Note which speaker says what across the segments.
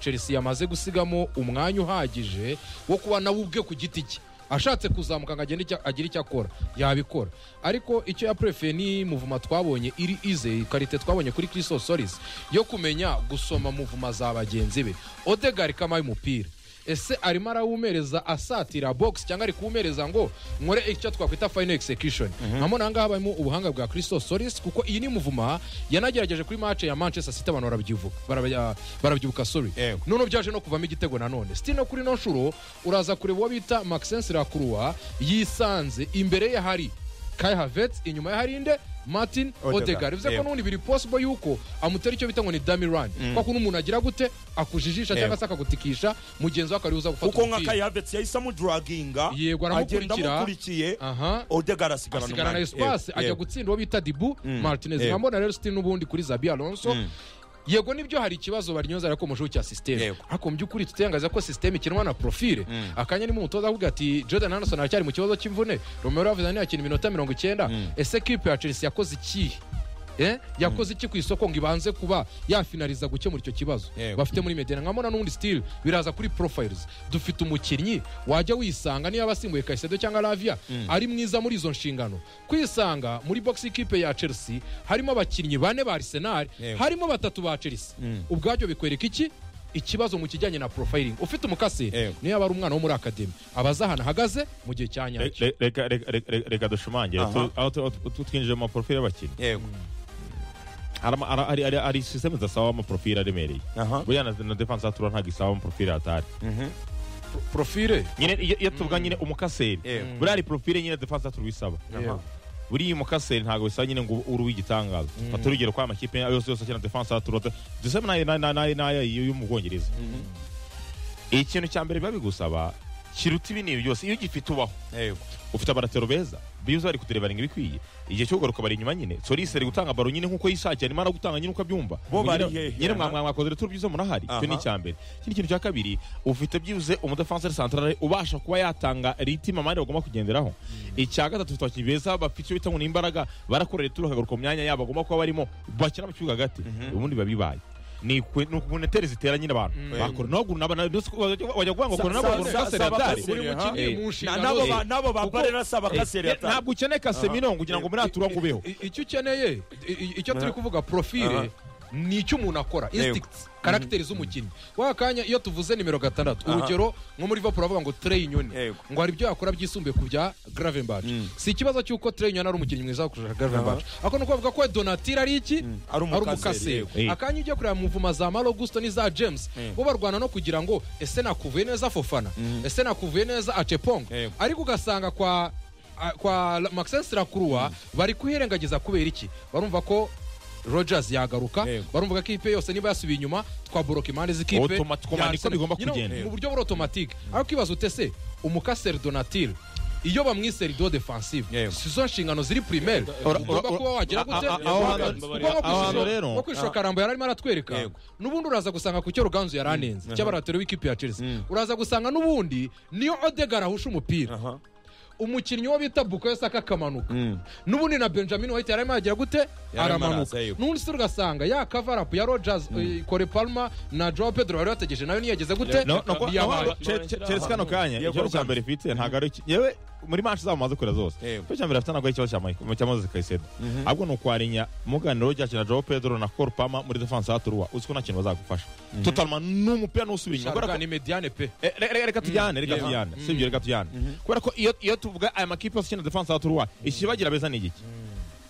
Speaker 1: chelsea yamaze gusigamo umwanya uhagije wo kuba nawe ubwe ku giti cye ashatse kuzamuka ngo agende icyo- agire icyo akora yabikora ariko icyo yaprefeye ni muvuma twabonye iri ize karite twabonye kuri christo solis yo kumenya gusoma muvuma za bagenzi be odegar kama y'umupira ese arimo arawumereza asatira box cyangwa ari kuwumereza ngo nkore icyo twakwita final execution nkamo nangaha habayemo ubuhanga bwa christo solis kuko iyi ni muvuma yanagerageje kuri match ya manchester city abantu barabyivuga barabya- barabyibuka sorry
Speaker 2: Yego.
Speaker 1: noneho byaje no kuvamo igitego nanone siti no kuri no nshuro uraza kureba uwo bita maxence rakuruwa yisanze imbere ye hari kai havets inyuma ye hari inde martin
Speaker 2: Odegaard.
Speaker 1: odegar bivuze ko
Speaker 2: Yego.
Speaker 1: n'ubundi biri possible yuko amutera icyo bita ngo ni damirani kwa kuntu umuntu agira gute akujijisha
Speaker 2: Yego.
Speaker 1: cyangwa se akagutikisha mugenzi we akariho uza gufata
Speaker 2: kuko nka
Speaker 1: umupira
Speaker 2: kayavetse yahise amuduraginga
Speaker 1: Yego,
Speaker 2: agenda
Speaker 1: aramukurikira.
Speaker 2: amukurikiye
Speaker 1: aha
Speaker 2: odegara asigarana
Speaker 1: asigara na
Speaker 2: umwanya.
Speaker 1: espace
Speaker 2: Yego,
Speaker 1: ajya
Speaker 2: yego.
Speaker 1: gutsinda uwo bita dibu martinez
Speaker 2: Yego.
Speaker 1: nkabona rero siti n'ubundi kuri zabi alonso yego nibyo hari ikibazo baryoza ariko mu gihugu cya sisiteme
Speaker 2: Yego.
Speaker 1: ariko mu by'ukuri tutangaza ko sisiteme ikinwa na profile akanya nimo umutoza avuga ati jordan anderson aracyari mu kibazo cy'imvune romero yavuze ntiyakina iminota mirongo icyenda ese kipe ya chelsea yakoze ikihe Eh? yakoze iki ku isoko ngo ibanze kuba yafinariza gukemura icyo kibazo
Speaker 2: Yego.
Speaker 1: bafite muri medena nkabona n'ubundi sitili biraza kuri profiles dufite umukinnyi wajya wisanga niba asimbuye kayisedo cyangwa lavia ari mwiza muri izo nshingano kwisanga muri box ikipe ya chelsea harimo abakinnyi bane ba arsenal
Speaker 2: Yego.
Speaker 1: harimo batatu ba chelsea ubwabyo bikwereka iki ikibazo mu kijyanye na profiling ufite umukasi
Speaker 2: Yego.
Speaker 1: niyo yaba ari umwana wo muri akademi aba azi ahantu ahagaze mu gihe cya nyacyo
Speaker 3: Re- reka reka- reka- reka- reka dushimangire
Speaker 2: Aha.
Speaker 3: Tu- aho tu- aho tu- twinjije mu maporofile y'abakinnyi
Speaker 2: yego
Speaker 3: Harama- ara- hari- hari- hari sisiteme zidasaba amaporofile aremereye
Speaker 2: Aha.
Speaker 3: buriya na- na defanse yatura ntabwo isaba amaporofile atari
Speaker 1: profile
Speaker 3: nyine iyo iyo tuvuga nyine umukaseri
Speaker 2: Yego.
Speaker 3: buriya hari porofile nyine defanse yatura isaba
Speaker 1: Yego.
Speaker 3: buriya umukaseri ntabwo bisaba nyine ngo uri uw'igitangaza fata urugero ko amakipe yose yose akina defanse yatura duseme n'aya- n'aya- n'aya n'aya yo mu bwongereza ikintu cya mbere biba bigusaba kiruta ibi n'ibi byose iyo ugifite ubaho
Speaker 2: yego
Speaker 3: ufite abaratero beza biuza bari kuderevaringa ibikwiye igihe cyo kugaruka bari inyuma nyine solisi ari gutanga baro nyine nkuko yishakiye arimo aragutanga nyine uko abyumva
Speaker 2: Bo
Speaker 3: Ngo nyine-
Speaker 2: bari hehe,
Speaker 3: nyine
Speaker 2: aha.
Speaker 3: mwa- mwa- mwakoze returu byiza murahari
Speaker 2: Aha.
Speaker 3: icyo ni icyambere ikindi kintu cya kabiri ufite byibuze umudefanseri santarare ubasha kuba yatanga ritima abandi bagomba kugenderaho icya gatatu ufite abakinnyi beza bafite icyo bita ngo ni imbaraga barakora returu bakagaruka mu myanya yabo bagomba kuba barimo bakina mu kibuga hagati ubundi biba bibaye ni ukuneteri zitera nyine abantu bakora nabo nabo nabo wajya kuvuga ngo
Speaker 2: Sa-
Speaker 3: kora nabo
Speaker 2: sa-
Speaker 3: bakora
Speaker 2: sa-
Speaker 3: kaseri
Speaker 2: sa-
Speaker 3: atari
Speaker 2: bakaseri,
Speaker 3: Buri
Speaker 2: aha.
Speaker 3: mukinnyi
Speaker 1: Eh,
Speaker 3: mu
Speaker 1: mu
Speaker 2: Na-
Speaker 1: nshingano
Speaker 2: n'abo
Speaker 1: ze.
Speaker 2: ba- n'abo ba
Speaker 1: Kuko-
Speaker 2: barera asaba kaseri
Speaker 3: Eh, ntabwo ukeneye kasemino ngo ugira ngo muri atura ngo ubeho
Speaker 1: I- i- icyo ukeneye i- i- icyo turi kuvuga profile ni icyo umuntu akora instincts karagiteri z'umukinnyi wa kanya iyo tuvuze nimero gatandatu urugero nko muri vapuro bavuga ngo trey inyoni
Speaker 2: Yego.
Speaker 1: ngo hari ibyo yakora byisumbuye ku bya gravenbach si ikibazo cy'uko trey inyoni ari umukinnyi mwiza kurusha gravenbach ariko ni ukuvuga ko donatira ari iki
Speaker 2: Ari umukaseri,
Speaker 1: umukaseri
Speaker 2: yego.
Speaker 3: Eh.
Speaker 1: akanya ujya kureba mu mvuma za Malo Augusto n'iza James bo barwana no kugira ngo ese nakuvuye neza Fofana ese nakuvuye neza Achepongo
Speaker 2: Yego.
Speaker 1: ariko ugasanga kwa a- kwa La- Maxence Lakurua bari kuhirengagiza kubera iki barumva ko Rogers yagaruka
Speaker 2: Yego.
Speaker 1: barumva ko ikipe yose niba yasubiye inyuma twaboroka impande z'ikipe
Speaker 3: Automat- command
Speaker 1: ya
Speaker 3: iko bigomba
Speaker 1: Arsenal. You know,
Speaker 3: kugenda.
Speaker 1: mu buryo buri automatique ariko ibaza utese umukaseri Donatil iyo bamwise rido defensive
Speaker 2: Yego.
Speaker 1: sizo nshingano ziri primaire
Speaker 3: Ora-
Speaker 1: ugomba
Speaker 3: ora-
Speaker 1: kuba wagira gute
Speaker 3: a- a- aho hantu-
Speaker 1: Kuko nko ku
Speaker 3: aho hantu
Speaker 1: ishusho-
Speaker 3: rero-
Speaker 1: nko ku ishusho karambo yari arimo aratwereka
Speaker 2: Yego.
Speaker 1: n'ubundi uraza gusanga ku cyo ruganzu yari anenze cy'abaratero w'ikipe ya chelsea uraza gusanga n'ubundi niyo odegar ahusha umupira
Speaker 2: Aha.
Speaker 1: umukinnyi wo bita bukayo saka akamanuka n'ubundi na benjamin white yarimo yagira gute
Speaker 2: Yarimo
Speaker 1: aramanuka
Speaker 2: araza, yego.
Speaker 1: n'ubundi se ugasanga ya kavarapu ya rogers eh, kore palma na joao pedro bari bategereje nayo niyageze gute
Speaker 3: No, no, ko-
Speaker 1: yabaye
Speaker 3: no, Che- Che- Chelsea kano kanya
Speaker 2: Yego,
Speaker 3: ikibazo cya
Speaker 2: Rogers.
Speaker 3: mbere ifite ntabwo ari iki- yewe muri manshi zabo amaze kurera zose
Speaker 2: Yego.
Speaker 3: ikibazo cya mbere afite ntabwo ari ikibazo cya Michael- cya moses kayisedo ahubwo ni ukwarinya muganiro ryakina joe pedro na col pama muri defanse haturuwa uzi ko nta kintu bazagufasha totalma n'umupira n'usubira inyuma kubera
Speaker 1: Sharuka
Speaker 3: ko
Speaker 1: ni mediane pe
Speaker 3: Eh, re- re- reka tujyane reka tujyane si ibyo reka tujyane kubera ko iyo iyo tuvuga aya makipe yose akina defanse haturuwa ikibagira beza ni igiki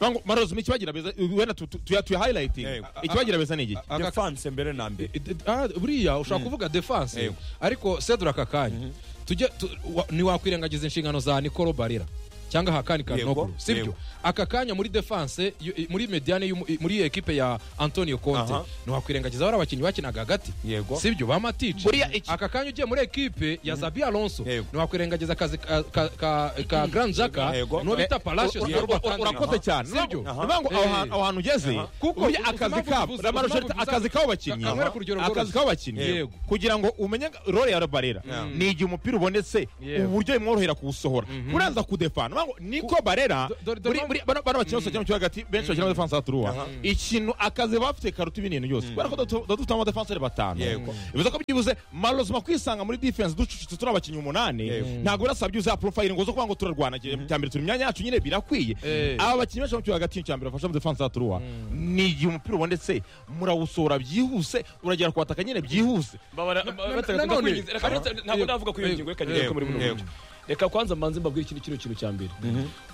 Speaker 3: Bango- marozuma ikibagira beza wenda tu- tu- tuya tuya highlighting
Speaker 2: Yego.
Speaker 3: ikibagira beza ni igiki
Speaker 1: Aga-
Speaker 2: defanse mbere na mbere
Speaker 1: I- d- ah, buriya ushobora kuvuga defanse
Speaker 2: Yego.
Speaker 1: ariko sedura aka kanya tujye tu- wa- ntiwakwirengagiza inshingano za nikolo barira cyangwa hakani kanoglu
Speaker 2: Yego,
Speaker 1: sibyo
Speaker 2: yego.
Speaker 1: aka kanya muri defanse yu- i- muri mediane y'umu- i- muri ekipe ya antonio conte
Speaker 2: Aha.
Speaker 1: ntiwakwirengagiza bari abakinnyi bakinaga hagati
Speaker 2: Yego.
Speaker 1: sibyo ba matici
Speaker 3: Buriya iki-
Speaker 1: aka kanya ugiye muri ekipe ya zabi alonso
Speaker 2: Yego.
Speaker 1: ntiwakwirengagiza akazi ka- ka- ka ka grand jaka
Speaker 2: Yego.
Speaker 1: n'uwo bita palacios
Speaker 3: Ura-
Speaker 1: na
Speaker 3: ura-
Speaker 1: Rubakandi.
Speaker 3: urakoze cyane
Speaker 1: sibyo
Speaker 3: Ni ukuvuga ngo aho hantu- aho hantu ugeze
Speaker 2: Aha.
Speaker 1: Kuko
Speaker 3: uriya
Speaker 1: ubuzima
Speaker 3: akazi
Speaker 1: buvuza-
Speaker 3: kabo
Speaker 1: ubuzima
Speaker 3: Lamar Shelton,
Speaker 1: buvuza-
Speaker 3: akazi k'abakinnyi
Speaker 1: Ka- kamera ku rugero
Speaker 3: akazi
Speaker 1: bworoshye.
Speaker 3: k'abakinnyi
Speaker 1: Yego.
Speaker 3: kugira ngo umenye role ya barera ni igihe umupira ubonetse
Speaker 1: Yego.
Speaker 3: uburyo bimworohera kuwusohora uraza kudefana ngo niko barera
Speaker 1: Do- dore- dore
Speaker 3: muri
Speaker 1: mpamvu-
Speaker 3: muri bano bano bakina gusa cyo hagati benshi bakina muri defense atruwa ikintu akaze bafite karuta ibintu byose bara ko dufite ama defense batanu
Speaker 2: Yego.
Speaker 3: bivuze ko byibuze marozma kwisanga muri defense ducucitse turi abakinnyi umunani
Speaker 2: Yego.
Speaker 3: ntabwo urasaba byibuze ya profile ngo zo kuvuga ngo turarwana cyambere turi imyanya yacu nyine birakwiye
Speaker 1: Eh.
Speaker 3: aba bakinnyi benshi bakina hagati cyambere bafasha muri defense atruwa ni igihe umupira ubonetse murawusora byihuse uragera kuwataka nyine byihuse
Speaker 4: Mbabara-
Speaker 1: na-
Speaker 4: bataka-
Speaker 1: nanone-
Speaker 4: ndakwinginze. Reka ndetse- ntabwo
Speaker 1: Yego.
Speaker 4: ndavuga kuri iyo ngingo reka
Speaker 1: Yego.
Speaker 4: ngereke muri buno
Speaker 2: Yego.
Speaker 4: buryo. reka kwanza mbanze mbabwire ikintu kino kintu cya mbere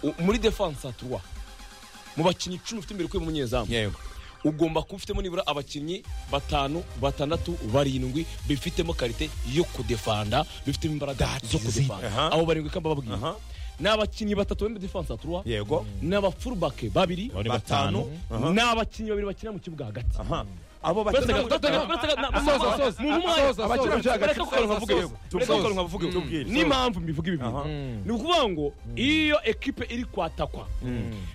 Speaker 4: U- muri defense aturwa mu bakinnyi icumi ufite imbere kuri mu munyezamu
Speaker 2: yego
Speaker 4: ugomba kuba ufitemo nibura abakinnyi batanu batandatu barindwi bifitemo karite yo kudefanda bifitemo imbaraga zo kudefanda
Speaker 2: Aha.
Speaker 4: abo barindwi kandi bababwiye
Speaker 2: Aha.
Speaker 4: ni abakinnyi batatu bari muri defense aturwa
Speaker 2: yego
Speaker 4: ni abafurubake babiri
Speaker 3: Bari
Speaker 2: batanu Aha.
Speaker 4: ni abakinnyi babiri bakina mu kibuga hagati
Speaker 2: Aha. abo
Speaker 4: Baretse
Speaker 2: bakina
Speaker 4: gato, baretse gato, baretse gato, na-
Speaker 1: Asoza,
Speaker 4: mumu-
Speaker 1: asoza,
Speaker 4: mumu mwanya.
Speaker 1: asoza, asoza.
Speaker 4: Baretse gato, baretse gato,
Speaker 2: Asoza,
Speaker 4: bavuge.
Speaker 2: asoza.
Speaker 4: Baretse gato, bavuge.
Speaker 2: Tubwire, asoza.
Speaker 4: n'impamvu mbivuga ibi bintu
Speaker 2: Aha.
Speaker 4: ni ukuvuga ngo iyo ekipe iri kwatakwa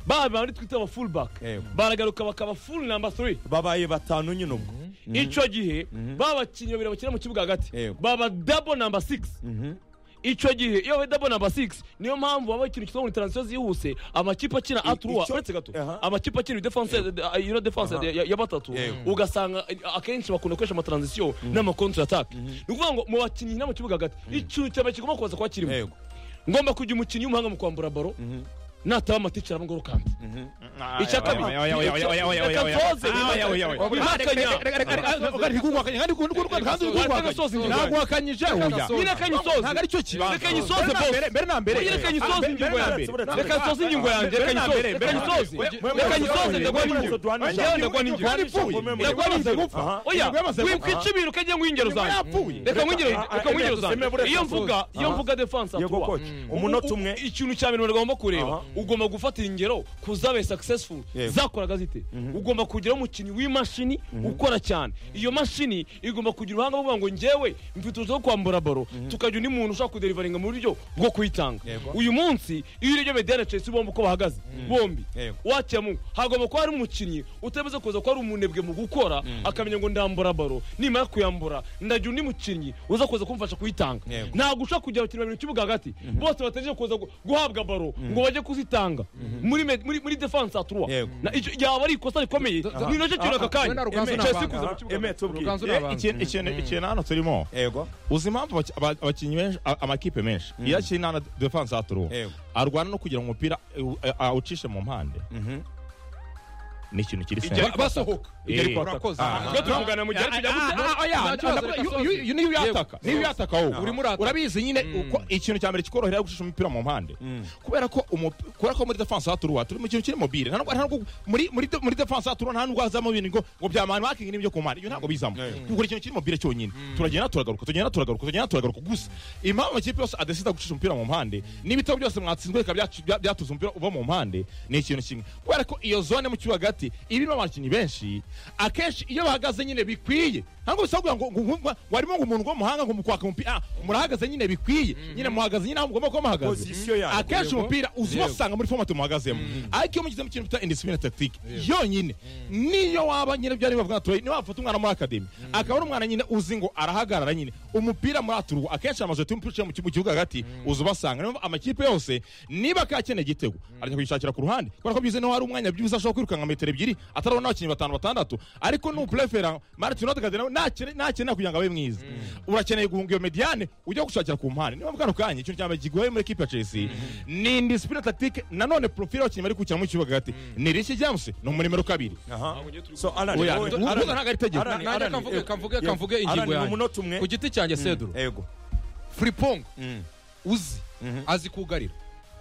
Speaker 4: baba bari twita aba fullback
Speaker 2: Yego.
Speaker 4: baragaruka bakaba full number 3
Speaker 2: babaye batanu nyine ubwo
Speaker 4: icyo gihe baba bakinnyi babiri bakina mu kibuga hagati
Speaker 2: Yego.
Speaker 4: baba double number 6 icyo gihe iyo babaye double number 6 niyo mpamvu baba bakina ikibazo muri transition zihuse amakipe akina atruwa
Speaker 2: icyo-
Speaker 4: uretse gato
Speaker 2: Aha.
Speaker 4: amakipe akina defense eh, you know defense
Speaker 2: Aha.
Speaker 4: ya- ya ya batatu
Speaker 2: Yego.
Speaker 4: ugasanga eh, akenshi bakunda gukoresha amatransition n'ama counter attack ni ukuvuga ngo mu bakinnyi no mu kibuga hagati ikintu cya mbere kigomba kubanza kuba kirimo
Speaker 2: yego
Speaker 4: ngomba kugira umukinnyi w'umuhanga mu kwambura baro nataba amaticiye arangwa kandi icya kabiri oya wikwica ibintu ukajya ngo ingero zanjye reka ngwingero reka ngwingero zanjye iyo mvuga iyo mvuga defense
Speaker 2: yego
Speaker 4: atuwa
Speaker 2: koci umunota umwe
Speaker 4: ikintu cya mbere bagomba kureba
Speaker 2: Aha.
Speaker 4: ugomba gufatira ingero ku zabaye successful
Speaker 2: Yego.
Speaker 4: zakoraga zite ugomba kugira umukinnyi w'imashini ukora cyane iyo mashini igomba kugira uruhanga rwo kuvuga ngo njyewe mfite uruhushya rwo kwambura baro tukagira undi muntu ushaka kuderivaringa mu buryo bwo kuyitanga
Speaker 2: Yego.
Speaker 4: uyu munsi iyo urebye mediyane chelsea bombi uko bahagaze bombi
Speaker 2: Yego.
Speaker 4: wakiyemo hagomba kuba hari umukinnyi utemeze kuza kuba ari umunebwe mu gukora akamenya ngo ndambura baro nimara kuyambura ndagira undi mukinnyi uza kuza kumfasha kuyitanga
Speaker 2: Yego.
Speaker 4: ntabwo ushaka kugira abakinnyi babiri mu kibuga hagati bose bategereje kuza gu- guhabwa baro ngo bajye kuzitanga muri med- muri muri defense atruwa
Speaker 2: Yego.
Speaker 4: yaba ari ikosa rikomeye
Speaker 1: Do- do-
Speaker 4: ni nacyo kintu aka
Speaker 1: wenda
Speaker 4: kanya
Speaker 1: Ruganzu
Speaker 4: Eme,
Speaker 1: ni
Speaker 4: Chelsea
Speaker 1: abanga.
Speaker 4: kuza mu kibuga
Speaker 2: eme tubwire
Speaker 1: Ruganzu ni abantu.
Speaker 3: ikintu hano turimo
Speaker 2: yego
Speaker 3: uzi impamvu abaki- aba- abakinnyi benshi a- amakipe menshi iyo akiri nta defense aturu
Speaker 2: Yego.
Speaker 3: arwana no kugira ngo umupira eh, u- eh, awucishe mu mpande ni ikintu kiri
Speaker 4: Ijya-
Speaker 3: sena
Speaker 1: basohoka
Speaker 3: Igeri kwa-
Speaker 1: urakoze
Speaker 3: Ah.
Speaker 4: ubwo tuvugana mu gihe ariko ujya gute
Speaker 3: niyo uyataka niyo uyataka wowe
Speaker 1: Urimo urataka.
Speaker 3: urabizi nyine uko- ikintu cya mbere kikorohera gushisha umupira mu mpande kubera ko umu- kubera ko muri defense haturuwa turi mu kintu kiri mobile nta nubwo- nta nubwo- muri muri de- muri defense haturuwa nta nubwo hazamo ibintu ngo ngo bya man marking n'ibyo ku mpande ibyo ntabwo bizamo kuko ikintu kiri mobile cyonyine turagenda turagaruka tugenda turagaruka tugenda turagaruka gusa impamvu amakipe yose adesida gucisha umupira mu mpande n'ibitego byose mwatsinzwe bikaba byacu- bya- byatuza umupira uva mu mpande ni ikintu kimwe kubera ko iyo zone mu kibuga hagati ibirimo abakinnyi benshi akenshi iyo bahagaze nyine bikwiye ntabwo bisaba kugira ngo- ngo ngo- ngo- ngo harimo ngo umuntu w'umuhanga ngo mukwaka umupira ah, murahagaze nyine bikwiye nyine muhagaze nyine aho mugomba kuba muhagaze
Speaker 2: Position yanyu.
Speaker 3: akenshi umupira uzi ubasanga muri foromati muhagazemo ariko iyo mugize mu kintu bita indisipline tactique yonyine niyo waba nyine byari bibavuga tuwe niba wafata umwana muri akademi akaba ari umwana nyine uzi ngo arahagarara nyine umupira muri aturugu akenshi amazu yatuma umupira uciye mu kibu- mu kibuga hagati uzi ubasanga niyo mpamvu amakipe yose niba akakeneye igitego arajya kuyishakira ku ruhande kubera ko byize niho hari umwanya byibuze ashobora kwirukanka metero ebyiri atarabona abakinnyi batanu batandatu ariko nuprefera martin odegaard nawe nakene- nakenera kugira ngo abe mwiza urakeneye guhunga iyo mediane ujya gushakira ku mpande niba bwano kanya ikintu cya mbere kigoye muri ekipe ya chelsea ni indisipline tactique nanone profile y'abakinnyi bari gukina mu kibuga hagati ni rishi james ni umunimero kabiri
Speaker 2: aha so alan
Speaker 3: Oya,
Speaker 2: wowe-
Speaker 3: uvuga
Speaker 2: Alan,
Speaker 3: ntabwo ari itegeko.
Speaker 2: Alan,
Speaker 1: nanjye
Speaker 2: Alan,
Speaker 1: kamvuge-
Speaker 2: yego.
Speaker 1: kamvuge-
Speaker 2: Yego.
Speaker 1: kamvuge ingingo
Speaker 2: Alan, ni
Speaker 1: yanjye.
Speaker 2: umunota umwe
Speaker 1: ku giti cyanjye seduro
Speaker 2: yego
Speaker 1: fripong uzi azi kugarira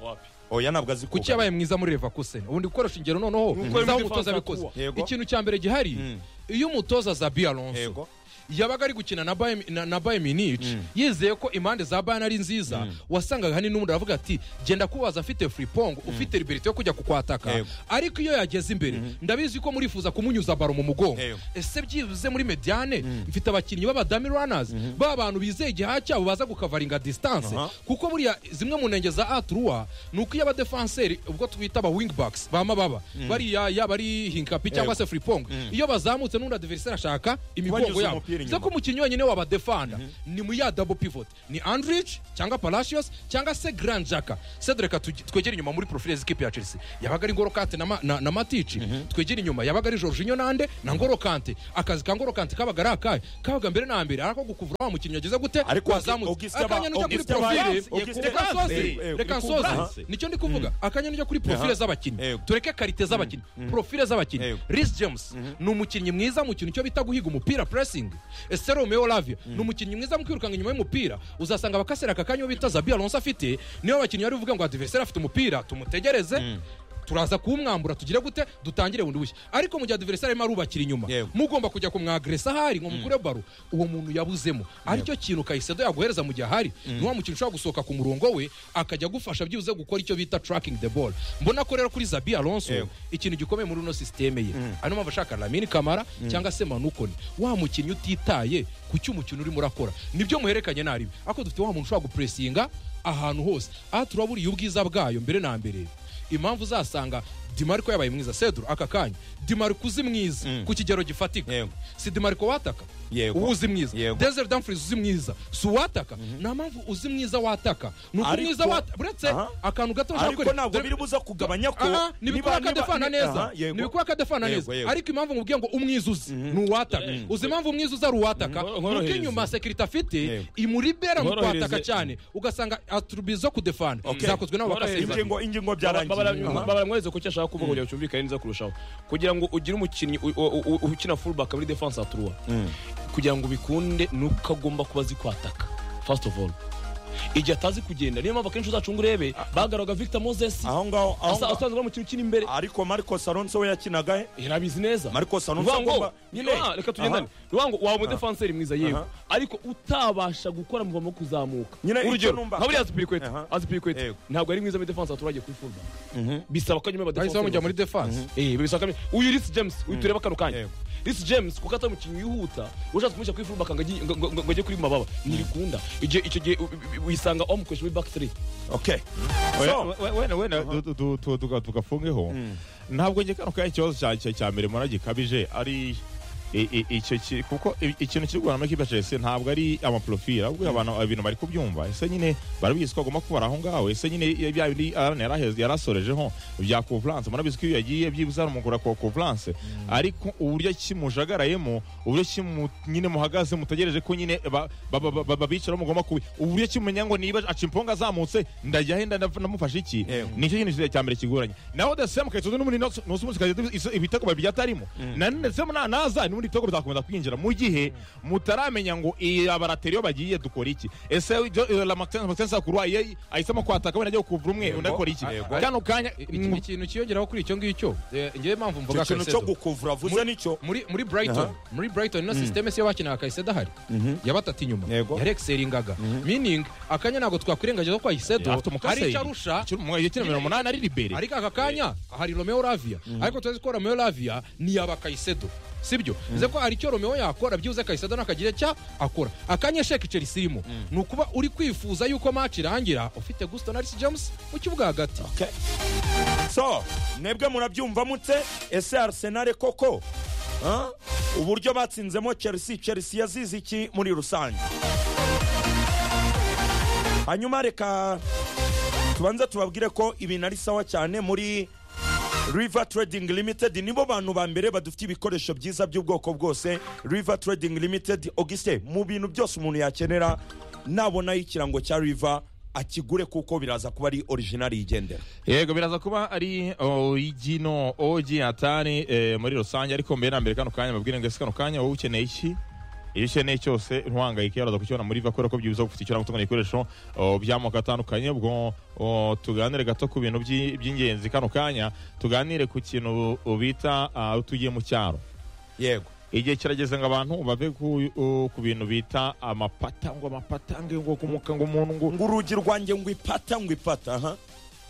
Speaker 4: Wapi?
Speaker 2: oya ntabwo azi
Speaker 1: kuki yabaye mwiza muri leverkusen ubundi gukoresha ingero noneho
Speaker 4: Nuko
Speaker 1: zaho
Speaker 4: muri
Speaker 1: umutoza
Speaker 4: defense
Speaker 1: abikoze
Speaker 4: akuwa.
Speaker 2: Yego.
Speaker 1: ikintu cya mbere gihari
Speaker 2: Mm.
Speaker 1: iyo umutoza zabi alonso
Speaker 2: yego
Speaker 1: yabaga ari gukina na Bayern- na- na Bayern Munich yizeye ko impande za bayern ari nziza wasangaga hani n'umuntu aravuga ati genda kubaza afite fripong ufite liberite yo kujya kukwataka
Speaker 2: Yego.
Speaker 1: ariko iyo yageze imbere ndabizi ko murifuza kumunyuza baro mu mugongo
Speaker 2: Yego.
Speaker 1: ese byibuze muri mediane mfite abakinnyi b'abadami runners ba bantu bizeye igihaha cyabo baza gukavaringa distance
Speaker 2: Aha.
Speaker 1: kuko buriya zimwe mu ntenge za atruwa ni uko iyo abadefenseri ubwo twita aba wingbacks bama baba bariya yaba ari hinkapi cyangwa se fripong iyo bazamutse n'undi adversaire ashaka imigongo
Speaker 2: Kubanyuza
Speaker 1: yabo bivuze
Speaker 2: umupira. basubira
Speaker 1: ko
Speaker 2: inyuma
Speaker 1: umukinnyi wenyine wabadefanda ni mu ya double pivot ni andrich cyangwa palacios cyangwa se grand jaka cedric tugi- twegere inyuma muri profile z'ikipe ya chelsea yabaga ari ngorokante na, ma- na, na matici twegere inyuma yabaga ari jorginho nande na ngorokante akazi ka ngorokante kabaga ari akahe kabaga mbere na mbere ariko gukuvura wa mukinnyi wagize gute
Speaker 2: Ariko
Speaker 1: wazamutse
Speaker 2: Augustin ba-
Speaker 1: akanya n'ujya kuri
Speaker 2: Augustin
Speaker 1: profile
Speaker 2: ba- Augustin
Speaker 1: reka
Speaker 2: ba-
Speaker 1: nsoze
Speaker 2: eh, eh,
Speaker 1: reka
Speaker 2: uri ku
Speaker 1: nsoze
Speaker 2: balance.
Speaker 1: nicyo ndi kuvuga akanya n'ujya kuri profile z'abakinnyi
Speaker 2: Yego.
Speaker 1: tureke karite z'abakinnyi profile z'abakinnyi
Speaker 2: Yego.
Speaker 1: Reece James ni umukinnyi mwiza mu kintu cyo bita guhiga umupira pressing Esther Romeo Lavia ni umukinnyi mwiza mu kwirukanga inyuma y'umupira uzasanga abakasera aka kanya uwo bita Zabi Alonso afite niyo abakinnyi bari buvuga ngo adversaire afite umupira tumutegereze turaza kuwumwambura tugire gute dutangire bundi bushya ariko mu gihe adversaire arimo arubakira inyuma
Speaker 2: Yego.
Speaker 1: mugomba kujya kumwagresa ahari ngo mukure baro uwo muntu yabuzemo aricyo kintu kayisedo yaguhereza mu gihe ahari ni wa mukino ushobora gusohoka ku murongo we akajya agufasha byibuze gukora icyo bita tracking the ball mbona ko rero kuri zabi alonso
Speaker 2: Yego.
Speaker 1: ikintu gikomeye muri uno sisiteme ye ari mpamvu ashaka lamini kamara cyangwa se manukoni wa mukinnyi utitaye ku cyo umukino urimo urakora nibyo muhererekanye naribi ariko dufite wa muntu ushobora gupuresinga ahantu hose aha turaburiye ubwiza bwayo mbere na mbere impamvu uzasanga dimariko yabaye mwiza sedro aka kanya dimariko uzi mwiza ku kigero gifatika
Speaker 2: Yego.
Speaker 1: si dimariko wataka
Speaker 2: Yego.
Speaker 1: uba uzi mwiza
Speaker 2: Yego.
Speaker 1: desert dumfries uzi mwiza si uwataka nta mpamvu uzi mwiza wataka ni uko
Speaker 2: Ariko-
Speaker 1: mwiza wataka uretse
Speaker 2: Aha.
Speaker 1: akantu gato bashaka
Speaker 2: ariko
Speaker 1: kwereka-
Speaker 2: ntabwo
Speaker 1: dore-
Speaker 2: biribuza kugabanya ko
Speaker 1: Aha, nibikora
Speaker 2: niba- niba-
Speaker 1: akadefana
Speaker 2: ni-
Speaker 1: neza
Speaker 2: aha, yego.
Speaker 1: nibikora akadefana
Speaker 2: Yego,
Speaker 1: neza
Speaker 2: yego.
Speaker 1: ariko impamvu nkubwiye ngo umwiza uzi ni uwataka uzi impamvu umwiza uzi ari uwataka
Speaker 4: Nkoro-
Speaker 1: nuko
Speaker 4: nkorohereze.
Speaker 1: inyuma sekirite afite
Speaker 2: Yego.
Speaker 1: imuribera mu
Speaker 4: Nkorohereze.
Speaker 1: kwataka cyane ugasanga atrubizo zo kudefana zakozwe nabo
Speaker 4: Nkorohereze.
Speaker 1: bakasiriva
Speaker 2: ingingo ingingo byarangiye Aha.
Speaker 4: babaramwereze ko icyo ashaka kuvuga kugira ngo cyumvikane neza kurushaho kugira ngo ugire umukinnyi u- u- u- ukina fullback muri defense atruwa kugira ngo bikunde ni uko agomba kuba azi kwataka first of all igihe atazi kugenda niyo mpamvu akenshi uzacunga urebe bagaraga victor moses
Speaker 2: aho ngaho aho
Speaker 4: asa-
Speaker 2: ngaho-
Speaker 4: asanzwe ari umukinnyi ukina imbere
Speaker 2: ariko marcos alonso we yakinaga he
Speaker 4: yarabizi neza
Speaker 2: marcos alonso
Speaker 4: Ruhango,
Speaker 2: agomba
Speaker 4: nyine ah, reka tugendane Ruhango waba umudefanseri mwiza yewe
Speaker 2: Aha.
Speaker 4: ariko utabasha gukora muva mu kuzamuka
Speaker 2: Nyine icyo
Speaker 4: urugero
Speaker 2: numva.
Speaker 4: nka buriya azipirikweta
Speaker 2: Aha.
Speaker 4: azipirikweta
Speaker 2: Yego.
Speaker 4: ntabwo ari mwiza muri defanse abaturage kuri fulba bisaba ko nyuma
Speaker 1: bahise bamujya muri defense
Speaker 4: Eh, bisaba kamwe uyu Reece James uyu tureba kano kanya
Speaker 2: Yego.
Speaker 4: Reece James kuko atari umukinnyi wihuta ushatse kumushyira kuri fullback ngo agiye- ngo- ngo- ngo ajye kuri mababa ntibikunda igihe icyo gihe u- u- wisanga wamukoresha muri back 3
Speaker 2: okay so
Speaker 3: wenda wenda- wenda du- du- tu- tuga- tugafungeho ntabwo njye kano kanya ikibazo cya- cya- cya mbere mbona gikabije ari i- i- icyo ki- kuko i- ikintu kiri guhana amakipe ya chelsea ntabwo ari amaprofili ahubwo abantu ibintu bari kubyumva ese nyine barabizi ko agomba kubara aho ngaho ese nyine iyo bya bindi arana yarahe- yarasorejeho bya conference murabizi ko iyo yagiye byibuze aramugura kwa conference ariko uburyo kimujagarayemo uburyo kimu nyine muhagaze mutegereje ko nyine ba- ba- ba- ba- babicaraho mugomba kubi uburyo kimenya ngo niba acimponga azamutse ndajya he ndana- ndamufasha iki
Speaker 2: Yego.
Speaker 3: nicyo kintu cya- cya mbere kigoranye naho dasema kayitozo n'ubundi no- nusi munsi kayitozo iso- ibitego babijya atarimo na none dasema nanaza n'ubundi ibitego bizakomeza kwinjira mu gihe mutaramenya ngo iyi abarateri iyo bagiye dukora iki ese ibyo- eh, la Maxence Maxence Sakurwa ye ahisemo kwataka wenda ajya kuvura umwe undi akora iki
Speaker 2: Yego.
Speaker 3: kano kanya
Speaker 1: ikindi kintu kiyongeraho kuri icyo ngicyo eh, ngewe mpamvu mvuga
Speaker 2: icyo kintu
Speaker 1: Caicedo.
Speaker 2: cyo gukuvura avuze nicyo
Speaker 1: muri muri brighton muri brighton ino sisiteme siyo bakinaga kayisedo ahari yabatatu inyuma
Speaker 2: Yego.
Speaker 1: yarekiseringaga meaning akanya ntabwo twakwirengagiza ko kayisedo
Speaker 3: afite umukase
Speaker 1: hari icyo arusha
Speaker 3: igice mirongo umunani ari libere
Speaker 1: ariko aka kanya hari romeo lavia ariko turazi ko romeo lavia niyaba kayisedo sibyo bivuze ko hari icyo romeo yakora byibuze kayisedo ntakagira icyo akora akanya sheki chelsea irimo ni ukuba uri kwifuza yuko match irangira ufite gusto na Reece james mu kibuga hagati
Speaker 2: okay so mwebwe murabyumva mute ese arsenal koko Huh? uburyo batsinzemo chelsea chelsea yazize iki muri rusange hanyuma reka tubanze tubabwire ko ibintu ari sawa cyane muri river trading limited nibo bantu ba mbere badufitiye ibikoresho byiza by'ubwoko bwose river trading limited auguste mu bintu byose umuntu yakenera nabonaho ikirango cya river akigure kuko biraza kuba ari originali yigendera
Speaker 3: yego biraza kuba ari origino oji atani eh, muri rusange ariko mbere na mbere kano kanya mabwire ngo ese kano kanya wowe ukeneye iki iyo ukeneye cyose ntuhangayike uraza kukibona muri va kubera ko byibuza gufite icyo gutunganya ibikoresho oh, by'amoko atandukanye ubwo oh, tuganire gato ku bintu by'i- by'ingenzi kano kanya tuganire ku kintu bita ah, tugiye mu cyaro
Speaker 2: yego
Speaker 3: igihe kirageze ngo abantu bave ku, uh, ku bintu bita amapata ngo amapata ngo ngo kumuka ngo umuntu ngo
Speaker 2: ngo urugi rwanjye ngo ipata ngo ipata aha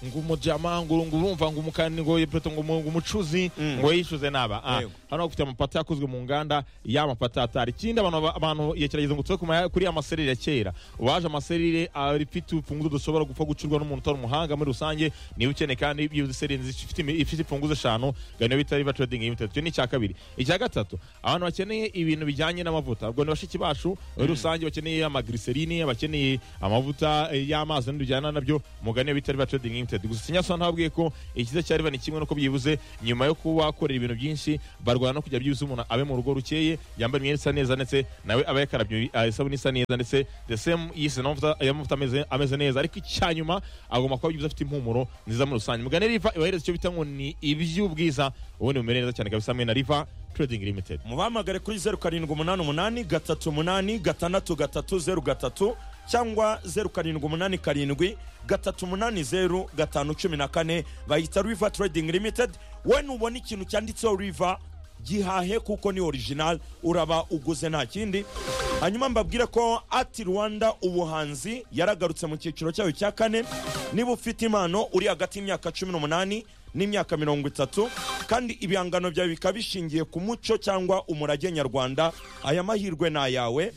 Speaker 3: ngo umujyama ngo ngo urumva ngo umukani ngo ipoto ngo umu- ngo umucuzi
Speaker 2: Mm.
Speaker 3: ngo yishuze naba Ah,
Speaker 2: Yego.
Speaker 3: hano bafite amapata yakozwe mu nganda ya mapata atari ikindi abantu ba- abantu yegerageza ngo tuve ku ma- kuri amaserire ya kera waje amaserire afite urufunguzo dushobora gupfa gucurwa n'umuntu utari umuhanga muri rusange niba ukeneye kandi iyo uzi serire nziza ifite imi- ifite imfunguzo eshanu gano bita riva trading limited icyo ni icya kabiri icya gatatu abantu bakeneye ibintu bijyanye n'amavuta ubwo ni bashiki bacu muri rusange bakeneye amagiriserine bakeneye amavuta eh, y'amazi n'ibintu bijyana nabyo mugane bita riva trading limited gusa ikinyasana ntabwiye ko ikiza cya riva ni kimwe nuko byibuze nyuma yo kuba wakorera ibintu byinshi barwana no kugira byibuze umuntu abe mu rugo rukeye yambaye imyenda isa neza ndetse nawe aba yakarabye eh, isabune isa neza ndetse the same yise n'amavuta y'amavuta ameze- ameze neza ariko icya nyuma agomba kuba byibuze afite impumuro nziza muri rusange mugane riva ibahereza icyo bita ngo ni iby'ubwiza ubundi mumere neza cyane kabisa hamwe na riva trading limited
Speaker 2: mubahamagare kuri zeru karindwi umunani umunani gatatu umunani gatandatu gatatu zeru gatatu cyangwa zeru karindwi umunani karindwi gatatu umunani zeru gatanu cumi na kane bayita riva trading limited we nubona ikintu cyanditseho riva gihahe kuko ni original uraba uguze nta kindi hanyuma mbabwire ko ati rwanda ubuhanzi yaragarutse mu cyiciro cyayo cya kane niba ufite impano uri hagati y'imyaka cumi n'umunani n'imyaka mirongo itatu kandi ibihangano byawe bikaba bishingiye ku muco cyangwa umurage nyarwanda aya mahirwe ni ayawe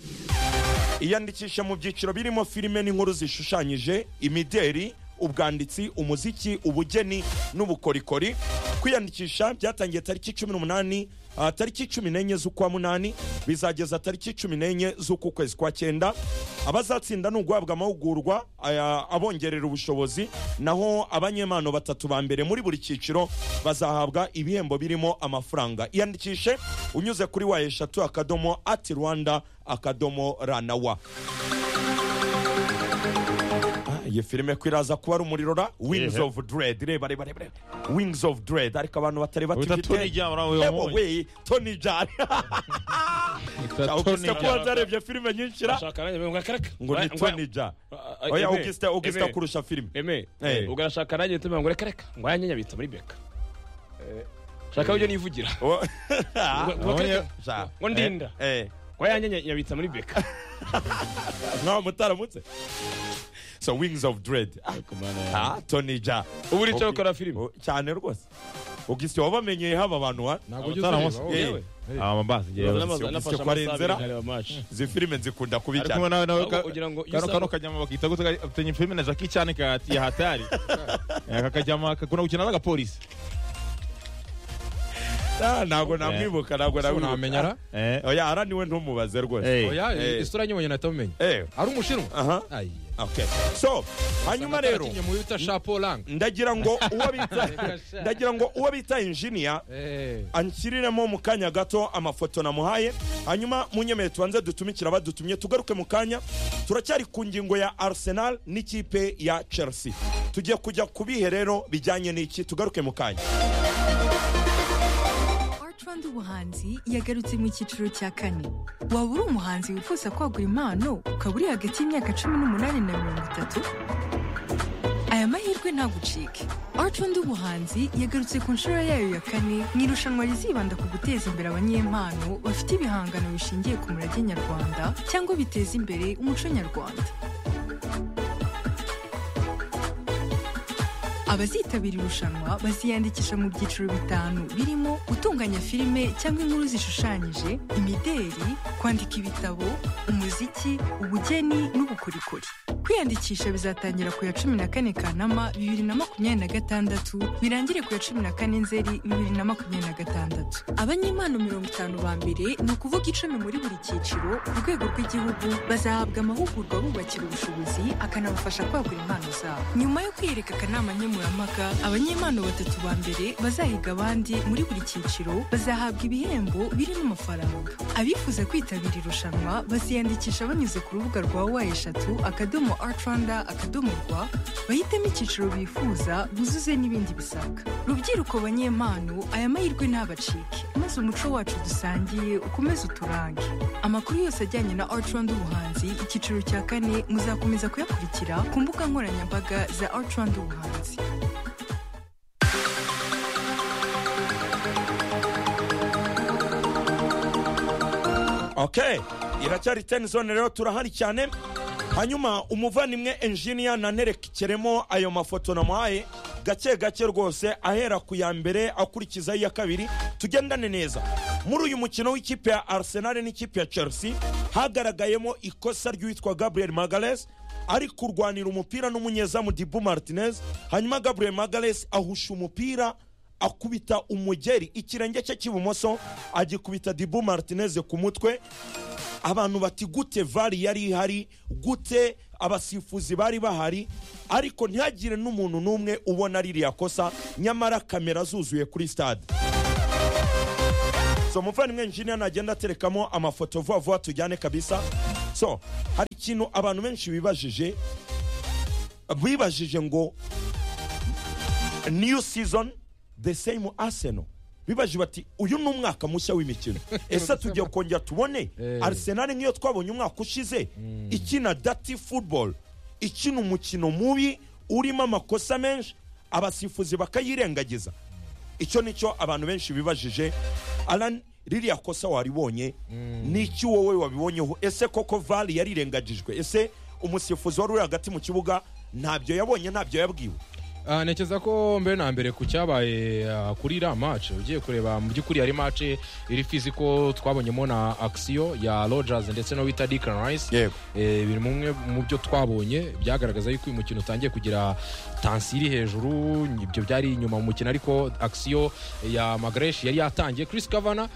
Speaker 2: iyandikisha mu byiciro birimo filime n'inkuru zishushanyije imideri ubwanditsi umuziki ubugeni n'ubukorikori kwiyandikisha byatangiye tariki cumi n'umunani ah, tariki cumi n'enye z'ukwa munani bizageza tariki cumi n'enye z'uku kwezi kwa cyenda abazatsinda ni uguhabwa amahugurwa aya- abongerera ubushobozi naho abanyempano batatu ba mbere muri buri cyiciro bazahabwa ibihembo birimo amafaranga iyandikishe unyuze kuri wa eshatu akadomo ati rwanda akadomo rana wa Ah, iyo filime ko iraza kuba ari umuriro ra wings
Speaker 3: Yehe.
Speaker 2: of dread reba reba reba reba. wings of dread ariko abantu batari
Speaker 3: Wita Tony
Speaker 2: batifite
Speaker 3: Jaa, uriya wamuhoye.
Speaker 2: Ebo, we, Tony Jaa. Augustin ko watarebye filime nyinshi ra
Speaker 4: Ashaka nanjye ngo akareka.
Speaker 2: ngo ni Tony Jaa. oya Augustin Augustin kurusha filime
Speaker 4: Eme,
Speaker 2: Eh.
Speaker 4: ubwo arashaka nanjye tumenya ngo reka reka, ngo aya nyanya bita muri beka. Shaka ibyo nivugira.
Speaker 2: Oh,
Speaker 4: Ngo- ngo
Speaker 3: nabonye-
Speaker 4: akareka,
Speaker 2: Jaa.
Speaker 4: ngo ndinda.
Speaker 2: Eh, eh.
Speaker 4: Ngo aya nyanya nyabitsa muri beka.
Speaker 2: nkaho mutaramutse so wings of dread Ah, ah, Tony Jaa.
Speaker 4: Ubu uri cyo gukora filime.
Speaker 2: Oh, cyane rwose Augustin wabamenyeye haba abantu wa
Speaker 1: ntabwo ujya
Speaker 3: Abatara
Speaker 1: uzireba
Speaker 3: amaso.
Speaker 1: wowe.
Speaker 2: Yewe.
Speaker 3: amabasi ngewe
Speaker 2: Nafashe amasaha abiri nkareba izi filime nzikunda kubi
Speaker 3: ari
Speaker 2: cyane
Speaker 3: kumwe nawe nawe
Speaker 4: Ahubwo
Speaker 3: ka-
Speaker 4: ugira ngo iyo
Speaker 3: kano
Speaker 4: usaba-
Speaker 3: kano kajyama bakita gute ka- afitanye filime na Jackie Chan ka- ya hatari aka kajyama kakunda gukina n'agapolisi
Speaker 2: Ah, ntabwo namwibuka ntabwo
Speaker 1: Ese unamenya ra?
Speaker 2: namwibuka
Speaker 3: Eh,
Speaker 2: oya ara niwe ntumubaze rwose
Speaker 3: eh.
Speaker 1: Oya,
Speaker 2: Eh.
Speaker 1: isura nyibonye nahita mumenya
Speaker 2: eh
Speaker 1: ari umushinwa
Speaker 2: aha
Speaker 1: Ayi.
Speaker 2: okay so hanyuma
Speaker 1: Natara
Speaker 2: rero
Speaker 1: atinye mu bita shaporang
Speaker 2: ndagira ngo uwo bita ndagira ngo uwo bita engineer anshyiriremo mu kanya gato amafoto namuhaye hanyuma munyemeye tubanze dutumikira abadutumye tugaruke mu kanya turacyari ku ngingo ya arsenal n'ikipe ya chelsea tugiye kujya ku bihe rero bijyanye n'iki tugaruke mu kanya
Speaker 5: Art Rwanda ubuhanzi yagarutse mu cyiciro cya kane waba uri umuhanzi wifuza kwagura impano ukaba uri hagati y'imyaka cumi n'umunani na mirongo itatu aya mahirwe ntagucike Art Rwanda ubuhanzi yagarutse ku nshuro yayo ya kane mu irushanwa rizibanda ku guteza imbere abanyempano bafite ibihangano bishingiye ku murage nyarwanda cyangwa biteza imbere umuco nyarwanda Abazitabira irushanwa baziyandikisha mu byiciro bitanu birimo gutunganya filime cyangwa inkuru zishushanyije, imideri, kwandika ibitabo, umuziki, ubugeni n'ubukorikori. Kwiyandikisha bizatangira ku ya cumi na kane Kanama bibiri na makumyabiri na gatandatu birangire ku ya cumi na kane Nzeri bibiri na makumyabiri na gatandatu. Abanyempano mirongo itanu ba mbere ni ukuvuga icumi muri buri cyiciro ku rwego rw'igihugu bazahabwa amahugurwa bubakira ubushobozi akanabafasha kwagura impano zabo. Nyuma yo kwiyereka akanama nkemurampaka abanyempano batatu ba mbere bazahiga abandi muri buri cyiciro bazahabwa ibihembo birimo amafaranga. Abifuza kwitabira irushanwa baziyandikisha banyuze ku rubuga rwa wa eshatu akadomo Art Rwanda akadomo rwa bahitemo icyiciro bifuza buzuze n'ibindi bisabwa. Rubyiruko banyempano aya mahirwe ntabacike maze umuco wacu dusangiye ukomeze uturange. Amakuru yose ajyanye na Art Rwanda ubuhanzi icyiciro cya kane muzakomeza kuyakurikira ku mbuga nkoranyambaga za Art Rwanda ubuhanzi.
Speaker 2: okay iracyari ten zone rero turahari cyane hanyuma umuvandimwe engineer nanerekeremo ayo mafoto namuhaye gake gake rwose ahera ku ya mbere akurikizaho iya kabiri tugendane neza muri uyu mukino w'ikipe ya arsenal n'ikipe ya chelsea hagaragayemo ikosa ry'uwitwa gabriel magalesi ari kurwanira umupira n'umunyezamu dibu martinez hanyuma gabriel magalesi ahusha umupira akubita umugeri ikirenge cye cy'ibumoso agikubita dibu martinez ku mutwe abantu bati gute vari yari ihari gute abasifuzi bari bahari ariko ntihagire n'umuntu n'umwe ubona ririya kosa nyamara kamera zuzuye kuri stade so muvandimwe injiniya nagenda aterekamo amafoto vuba vuba tujyane kabisa so hari ikintu abantu benshi bibajije bibajije ngo new season the same arsenal bibaje bati uyu ni umwaka mushya w'imikino ese tugiye kongera tubone
Speaker 1: Eh.
Speaker 2: arsenal nk'iyo twabonye umwaka ushize ikina dati football ikina umukino mubi urimo amakosa menshi abasifuzi bakayirengagiza icyo nicyo abantu benshi bibajije alan ririya kosa waribonye n'iki wowe wabibonyeho ese koko vali yarirengagijwe ese umusifuzi wari uri hagati mu kibuga ntabyo yabonye ntabyo yabwiwe
Speaker 1: Ah, ntekereza ko mbere na mbere ku cyabaye ah, kuri iriya match ugiye kureba mu by'ukuri yari match iri fiziko twabonyemo na action ya Rogers ndetse no wita Declan Rice
Speaker 2: Yego.
Speaker 1: Eh, biri mu mwe mu byo twabonye byagaragaza yuko uyu mukino utangiye kugira tansiyo iri hejuru ibyo byari inyuma mu mukino ariko action ya Magresh yari yatangiye Chris Kavana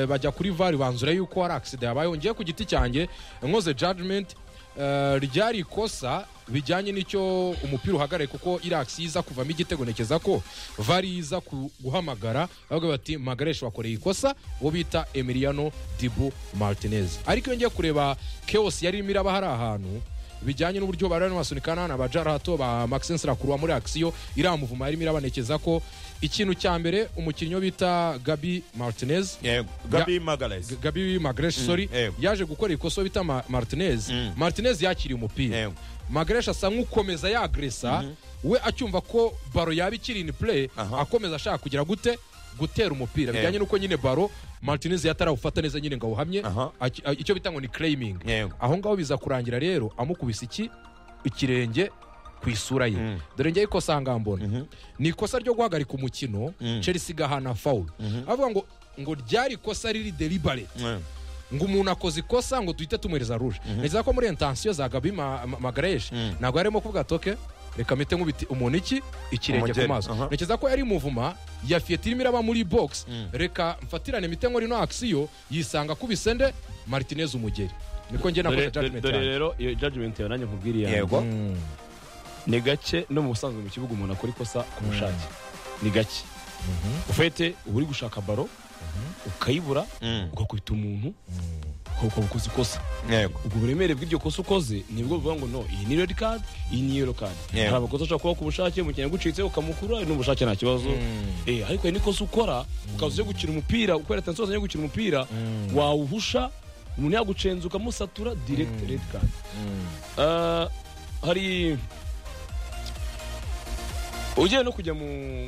Speaker 1: bajya kuri VAR banzura yuko hari accident yabayeho ngiye ku giti cyanjye nkoze judgment Eh, ryari ikosa bijyanye n'icyo umupira uhagarariye kuko irax iza kuvamo igitego ntekeza ko vari iza ku- guhamagara bavuga bati magaresha wakoreye ikosa uwo bita emiliano dibu martinez ariko iyo ngiye kureba chaos yari irimo iraba hari ahantu bijyanye n'uburyo bari barimo basunika n'abana ba jarato ba maxence rakuru wa muri axiyo iramuvuma yarimo irabanekeza ko ikintu cya mbere umukinnyi wo bita gabi martinez
Speaker 2: gabi magalesi
Speaker 1: gabi magresh sorry
Speaker 2: yego.
Speaker 1: yaje gukora ikosa bita Ma- martinez martinez yakiriye umupira
Speaker 2: Yego.
Speaker 1: magresh asa nk'ukomeza yagresa we acyumva ko baro yaba ikiri in play
Speaker 2: Aha.
Speaker 1: akomeza ashaka kugira gute gutera umupira bijyanye n'uko nyine baro martinez yatarawufata neza nyine ngo awuhamye
Speaker 2: Aha.
Speaker 1: Aki- a- icyo bita ngo ni claiming
Speaker 2: Yego.
Speaker 1: aho ngaho biza kurangira rero amukubise iki ikirenge ku isura ye dore njyewe ikosa aha ngaha mbona ni ikosa ryo guhagarika umukino chelsea igahana fawuru avuga ngo ngo ryari ikosa riri deliberate ngo umuntu akoze ikosa ngo duhite tumwereza ruje neza ko muri intansiyo za gabi Ma- Ma- magareshi ntabwo yarimo kuvuga toke reka mite nk'ubiti umuntu iki ikirenge ku
Speaker 2: Umugeri,
Speaker 1: maso
Speaker 2: aha.
Speaker 1: ntekereza ko yari muvuma ya fiyeti irimo iraba muri bogisi reka mfatirane mite nkori no akisiyo yisanga akubise nde martinez umugeri niko njye nakoze
Speaker 4: Dore- dore
Speaker 1: judgment
Speaker 4: dore
Speaker 1: yanjye
Speaker 4: rero iyo judgment yawe nanjye nkubwiriye yanjye
Speaker 2: yego
Speaker 4: ni gake no mu busanzwe mu kibuga umuntu akora ikosa ku bushake ni gake ufite uba uri gushaka baro ukayibura ugakubita umuntu ukaba ukoze ikosa
Speaker 2: yego
Speaker 4: ubwo buremere bw'iryo kosa ukoze nibwo bivuga ngo no iyi ni red card iyi ni yellow card
Speaker 2: Yeah.
Speaker 4: hari amakosa ashobora kuba ku bushake umukinnyi agucitse ukamukura n'ubushake nta kibazo eh ariko hari n'ikosa ukora ukaza uje gukina umupira ukorera atansiyo wazanye gukina umupira wawuhusha umuntu yagucenza ukamusatura direct red card Ah, hari ugiye no kujya mu,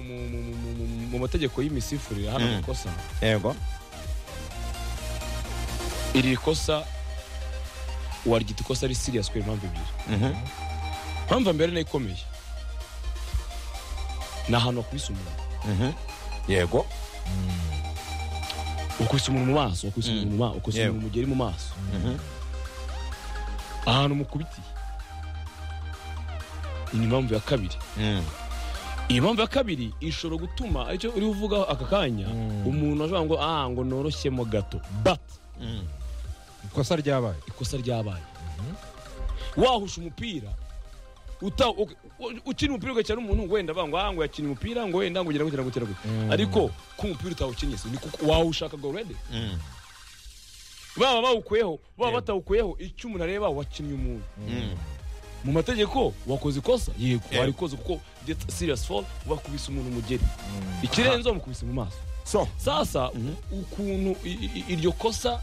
Speaker 4: mu, mu, mu, mu, mu mategeko y'imisifurire hano
Speaker 2: Mm.
Speaker 4: amakosa
Speaker 2: yego
Speaker 4: iri kosa waryita ikosa ari serious kubera impamvu ebyiri
Speaker 2: Mhm.
Speaker 4: impamvu ya mbere nayo ikomeye ni ahantu wakubise umuntu
Speaker 2: Mhm. yego
Speaker 4: wakubise umuntu mu maso wakubise
Speaker 2: Mm.
Speaker 4: umuntu mu maso wakubise
Speaker 2: Yego.
Speaker 4: umuntu mugeri mu maso
Speaker 2: Mhm.
Speaker 4: ahantu mukubitiye iyi ni impamvu ya kabiri
Speaker 2: Mm.
Speaker 4: iyi mpamvu ya kabiri ishobora gutuma aricyo uri uvugaho aka kanya umuntu ashobora ngo ah ngo noroshyemo gato but
Speaker 1: ikosa ryabaye
Speaker 4: ikosa ryabaye wahusha umupira uta- u- u- ukina umupira ugakina n'umuntu wenda banga ngo "Ah, ngo yakina umupira ngo wenda ngo ugera gukina gukina gukina ariko ko umupira utawukinnye se, ni kuko wawushaka gorede
Speaker 2: Mm.
Speaker 4: baba bawukuyeho baba batawukuyeho icyo umuntu areba wakinnye umuntu
Speaker 2: Mm.
Speaker 4: mu mategeko wakoze ikosa yego
Speaker 2: Yeah.
Speaker 4: warikoze kuko that's serious fall wakubise umuntu umugeri ikirenze wamukubise mu maso
Speaker 2: so
Speaker 4: sasa ukuntu i- i- iryo kosa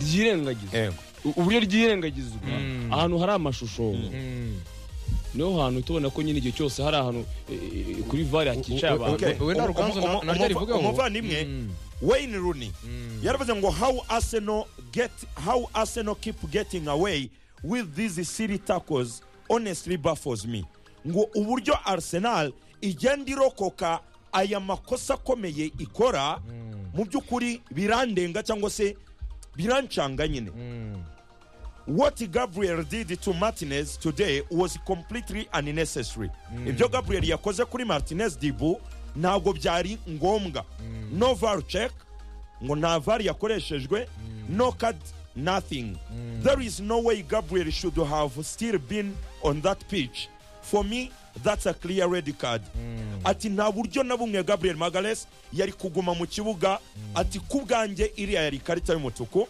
Speaker 4: ryirengagiza
Speaker 2: yego
Speaker 4: U- uburyo ryirengagizwa
Speaker 1: Mm.
Speaker 4: ahantu hari amashusho
Speaker 1: Mm.
Speaker 4: niho hantu tubona ko nyine igihe cyose hari ahantu e, e, kuri vare hakicaye
Speaker 1: U- u-
Speaker 4: abantu
Speaker 1: okay. we nta ruganzu na- naryo rivugaho.
Speaker 2: umuvandimwe
Speaker 1: Mm.
Speaker 2: wayne runi yaravuze ngo how arsenal get how arsenal keep getting away with these silly tackles honestly baffles me ngo uburyo arsenal igenda irokoka aya makosa akomeye ikora mu by'ukuri birandenga cyangwa se birancanga nyine what gabriel did to martinez today was completely unnecessary ibyo gabriel yakoze kuri martinez dibu ntabwo byari ngombwa no var check ngo nta var yakoreshejwe no card nothing there is no way gabriel should have still been on that pitch for me that's a clear red card ati nta buryo na bumwe gabriel magales yari kuguma mu kibuga ati ku bwanjye iriya yari ikarita y'umutuku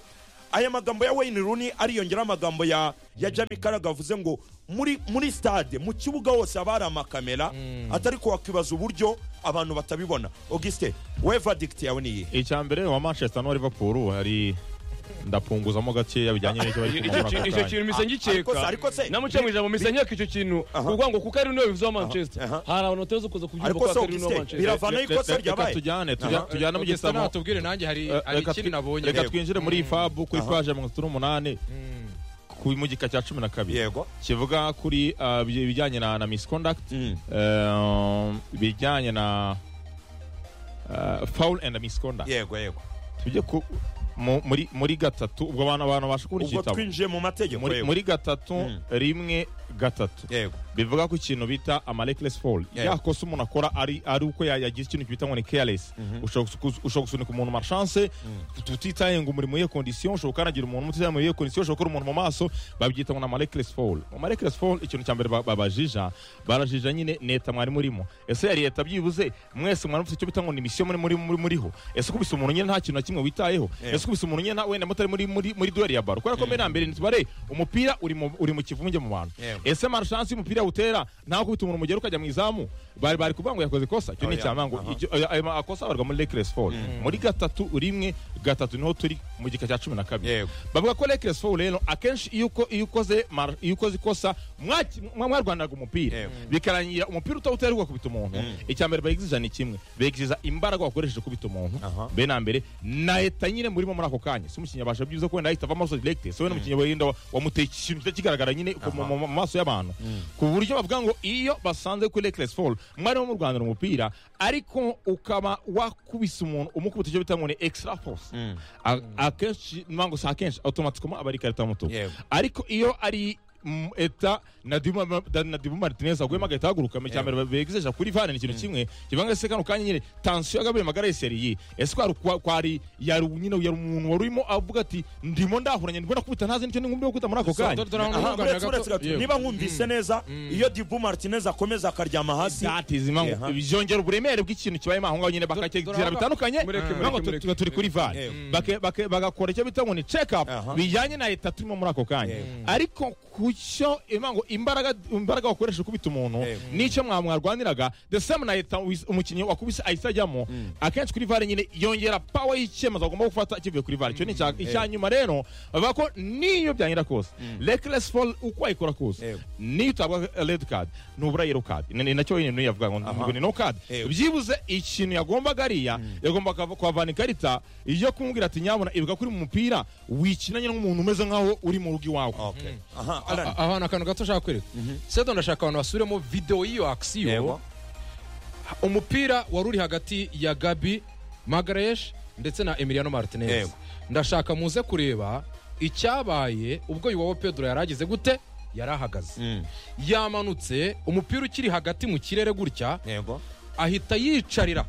Speaker 2: aya magambo ya wayne runi ariyongeraho amagambo ya ya jami karaga avuze ngo muri muri stade mu kibuga hose haba hari amakamera atari ko wakwibaza uburyo abantu batabibona augustin we verdict yawe ni iyihe
Speaker 3: icyambere wa manchester n'uwa liverpool hari ndapunguzamo gakeya bijyanye n'icyo bari
Speaker 4: icyo
Speaker 3: kumara
Speaker 4: kintu-
Speaker 3: ako
Speaker 4: icyo
Speaker 3: kanya.
Speaker 4: kintu
Speaker 2: Ariko
Speaker 4: mise
Speaker 2: se-
Speaker 4: ngikeka
Speaker 2: ariko se-
Speaker 4: namuca mu ijambo mise nkeka icyo kintu kuvuga ngo kuko ari niwe bivuze wa manchester
Speaker 2: aha.
Speaker 4: hari abantu batari bazi kuza kubyumva
Speaker 2: ariko
Speaker 4: ko
Speaker 2: se
Speaker 4: atari niwe wa
Speaker 2: augustin
Speaker 4: manchester
Speaker 2: biravanaho
Speaker 3: Reka-
Speaker 2: ikosa
Speaker 3: reka
Speaker 2: ryabaye
Speaker 3: tujyane tujya- tujyane mu
Speaker 1: Augustin
Speaker 3: gisamo
Speaker 1: natubwire nanjye hari hari
Speaker 3: reka
Speaker 1: ikintu
Speaker 3: twi-
Speaker 1: nabonye
Speaker 3: reka
Speaker 1: reba.
Speaker 3: twinjire muri ifabu kuri paje mirongo itatu n'umunani ku mu gika cya cumi na kabiri
Speaker 2: yego
Speaker 3: kivuga kuri ah, ibyo bijyanye na na misconduct
Speaker 2: Mm.
Speaker 3: eh, ibijyanye na ah, foul and misconduct
Speaker 2: yego yego
Speaker 3: tujye ku mu- muri muri gatatu ubwo abantu abantu basha kubona
Speaker 2: ubwo
Speaker 3: igitabo
Speaker 2: twinjiye mu mategeko
Speaker 3: muri,
Speaker 2: yego
Speaker 3: muri gatatu
Speaker 2: Mm.
Speaker 3: rimwe gatatu
Speaker 2: yego
Speaker 3: bivuga ko ikintu bita amarekelesi foru
Speaker 2: Yeah.
Speaker 3: ya kosa umuntu akora ari ari uko ya- yagize ikintu bita ngo ni keyaresi ushobora gusu- ushobora gusunika umuntu marshanse tutitaye ngo umurimo iyo kondisiyo ushobora ukanagira umuntu utitaye mu iyo kondisiyo ushobora gukora umuntu mu maso babyita ngo ni amarekelesi foru amarekelesi foru ikintu cya mbere ba- babajija barajija nyine leta mwari murimo ese yari leta byibuze mwese mwari mufite icyo bita ngo ni misiyo muri muri muri- muriho ese ukubise umuntu nyine nta kintu na kimwe witayeho
Speaker 2: Yeah.
Speaker 3: ese ukubise umuntu nyine na- wenda mutari muri muri muri duweri ya baro kubera ko mbere na mbere ntitubare umupira uri mu uri mu kivunge mu bantu
Speaker 2: Yeah.
Speaker 3: ese marushansi y'umupira utera nta gukubita umuntu mugera ukajya mu izamu bari bari kuvuga ngo yakoze ikosa icyo ni
Speaker 2: Oya,
Speaker 3: icyaha ngo
Speaker 2: aha.
Speaker 3: ijyo- ayo- ayo makosa abarwa muri reckless foul muri gatatu rimwe gatatu niho turi mu gika cya cumi na kabiri
Speaker 2: Yego.
Speaker 3: bavuga ko reckless foul rero akenshi iyo uko- iyo ukoze mar- iyo ukoze ikosa mwaki- mwa- mwarwaniraga umupira
Speaker 2: Yego.
Speaker 3: bikarangira umupira utawutera ugakubita umuntu icyambere bayigizija ni kimwe begiza imbaraga wakoresheje ukubita umuntu
Speaker 2: Aha.
Speaker 3: be na mbere na leta nyine murimo muri ako kanya si umukinnyi abasha byibuze ko wenda ahita ava amaraso direkite so wenda umukinnyi wenda wa- wamuteye ikintu kitari kigaragara nyine ku- mu mu- mu maso y'abantu ku buryo bavuga ngo iyo basanze kuri reckless fall mwarimo mu Rwanda umupira ariko ukaba wakubise umuntu umukubita icyo bita ngo ni extra force A- akenshi ntabwo si akenshi automatiquement aba ari ikarita y'umutuku
Speaker 2: Yego.
Speaker 3: ariko iyo ari mm, eta na Dima- da- na dibu martinez aguyemo agahita ahaguruka mu cyambere begezeje kuri vane ni ikintu kimwe kivuga ngo ese kano kanya nyine tansiyo ya gabriel magaresi yari iyi ese kwari kwa- kwari yari nyine yari umuntu wari urimo avuga ati ndimo ndahuranye ndimo nakubita ntazi nicyo ngomba gukubita muri ako
Speaker 1: So,
Speaker 3: kanya
Speaker 1: dore- dore aho
Speaker 2: Aha,
Speaker 1: ntuganira
Speaker 2: uretse-
Speaker 1: gato.
Speaker 2: uretse gato,
Speaker 1: Yego.
Speaker 2: niba nkumvise neza iyo dibu martinez akomeza akaryama hasi
Speaker 3: That is, impamvu-
Speaker 2: Yeah.
Speaker 3: byongera uburemere bw'ikintu kibayemo aho ngaho nyine bakacyegera
Speaker 1: dore-
Speaker 3: bitandukanye
Speaker 4: mureke, mureke,
Speaker 3: impamvu tu-
Speaker 4: mureke.
Speaker 3: tuba turi kuri vane
Speaker 2: Yego.
Speaker 3: Bake- bake- bagakora icyo bita ngo ni check up
Speaker 2: Aha.
Speaker 3: bijyanye na leta turimo muri ako kanya
Speaker 2: Yego.
Speaker 3: ariko ku cyo impamvu imbaraga imbaraga wakoresha ukubita umuntu
Speaker 2: Yego.
Speaker 3: n'icyo mwa- mwarwaniraga the same na leta wis- umukinnyi wakubise ahita ajyamo akenshi kuri vare nyine yongera power y'icyemezo agomba gufata kivuye kuri vare icyo ni icya- icya nyuma rero bavuga ko n'iyo byangira kose reckless fall uko wayikora kose
Speaker 2: Yego.
Speaker 3: niyo utabwa red card nubura yellow card ni ni nacyo nyine niyo yavuga ngo ngo ni no card
Speaker 2: Yego.
Speaker 3: byibuze ikintu yagombaga ariya yagomba kuhava- kuhavana ikarita iyo kumubwira ati nyabona ibuka kuri mu mupira wikinanye n'umuntu umeze nk'aho uri mu rugo iwawe
Speaker 2: Okay. Aha, Alan.
Speaker 1: A- ahantu akantu gato ushaka kwereka sedo ndashaka abantu basubiremo videwo y'iyo akisiyo
Speaker 2: Yego.
Speaker 1: umupira wari uri hagati ya gabi magaresh ndetse na emiliano martinez
Speaker 2: Yego.
Speaker 1: ndashaka muze kureba icyabaye ubwo iwabo pedro yari ageze gute yari ahagaze
Speaker 2: Mm.
Speaker 1: yamanutse umupira ukiri hagati mu kirere gutya
Speaker 2: yego
Speaker 1: ahita yicarira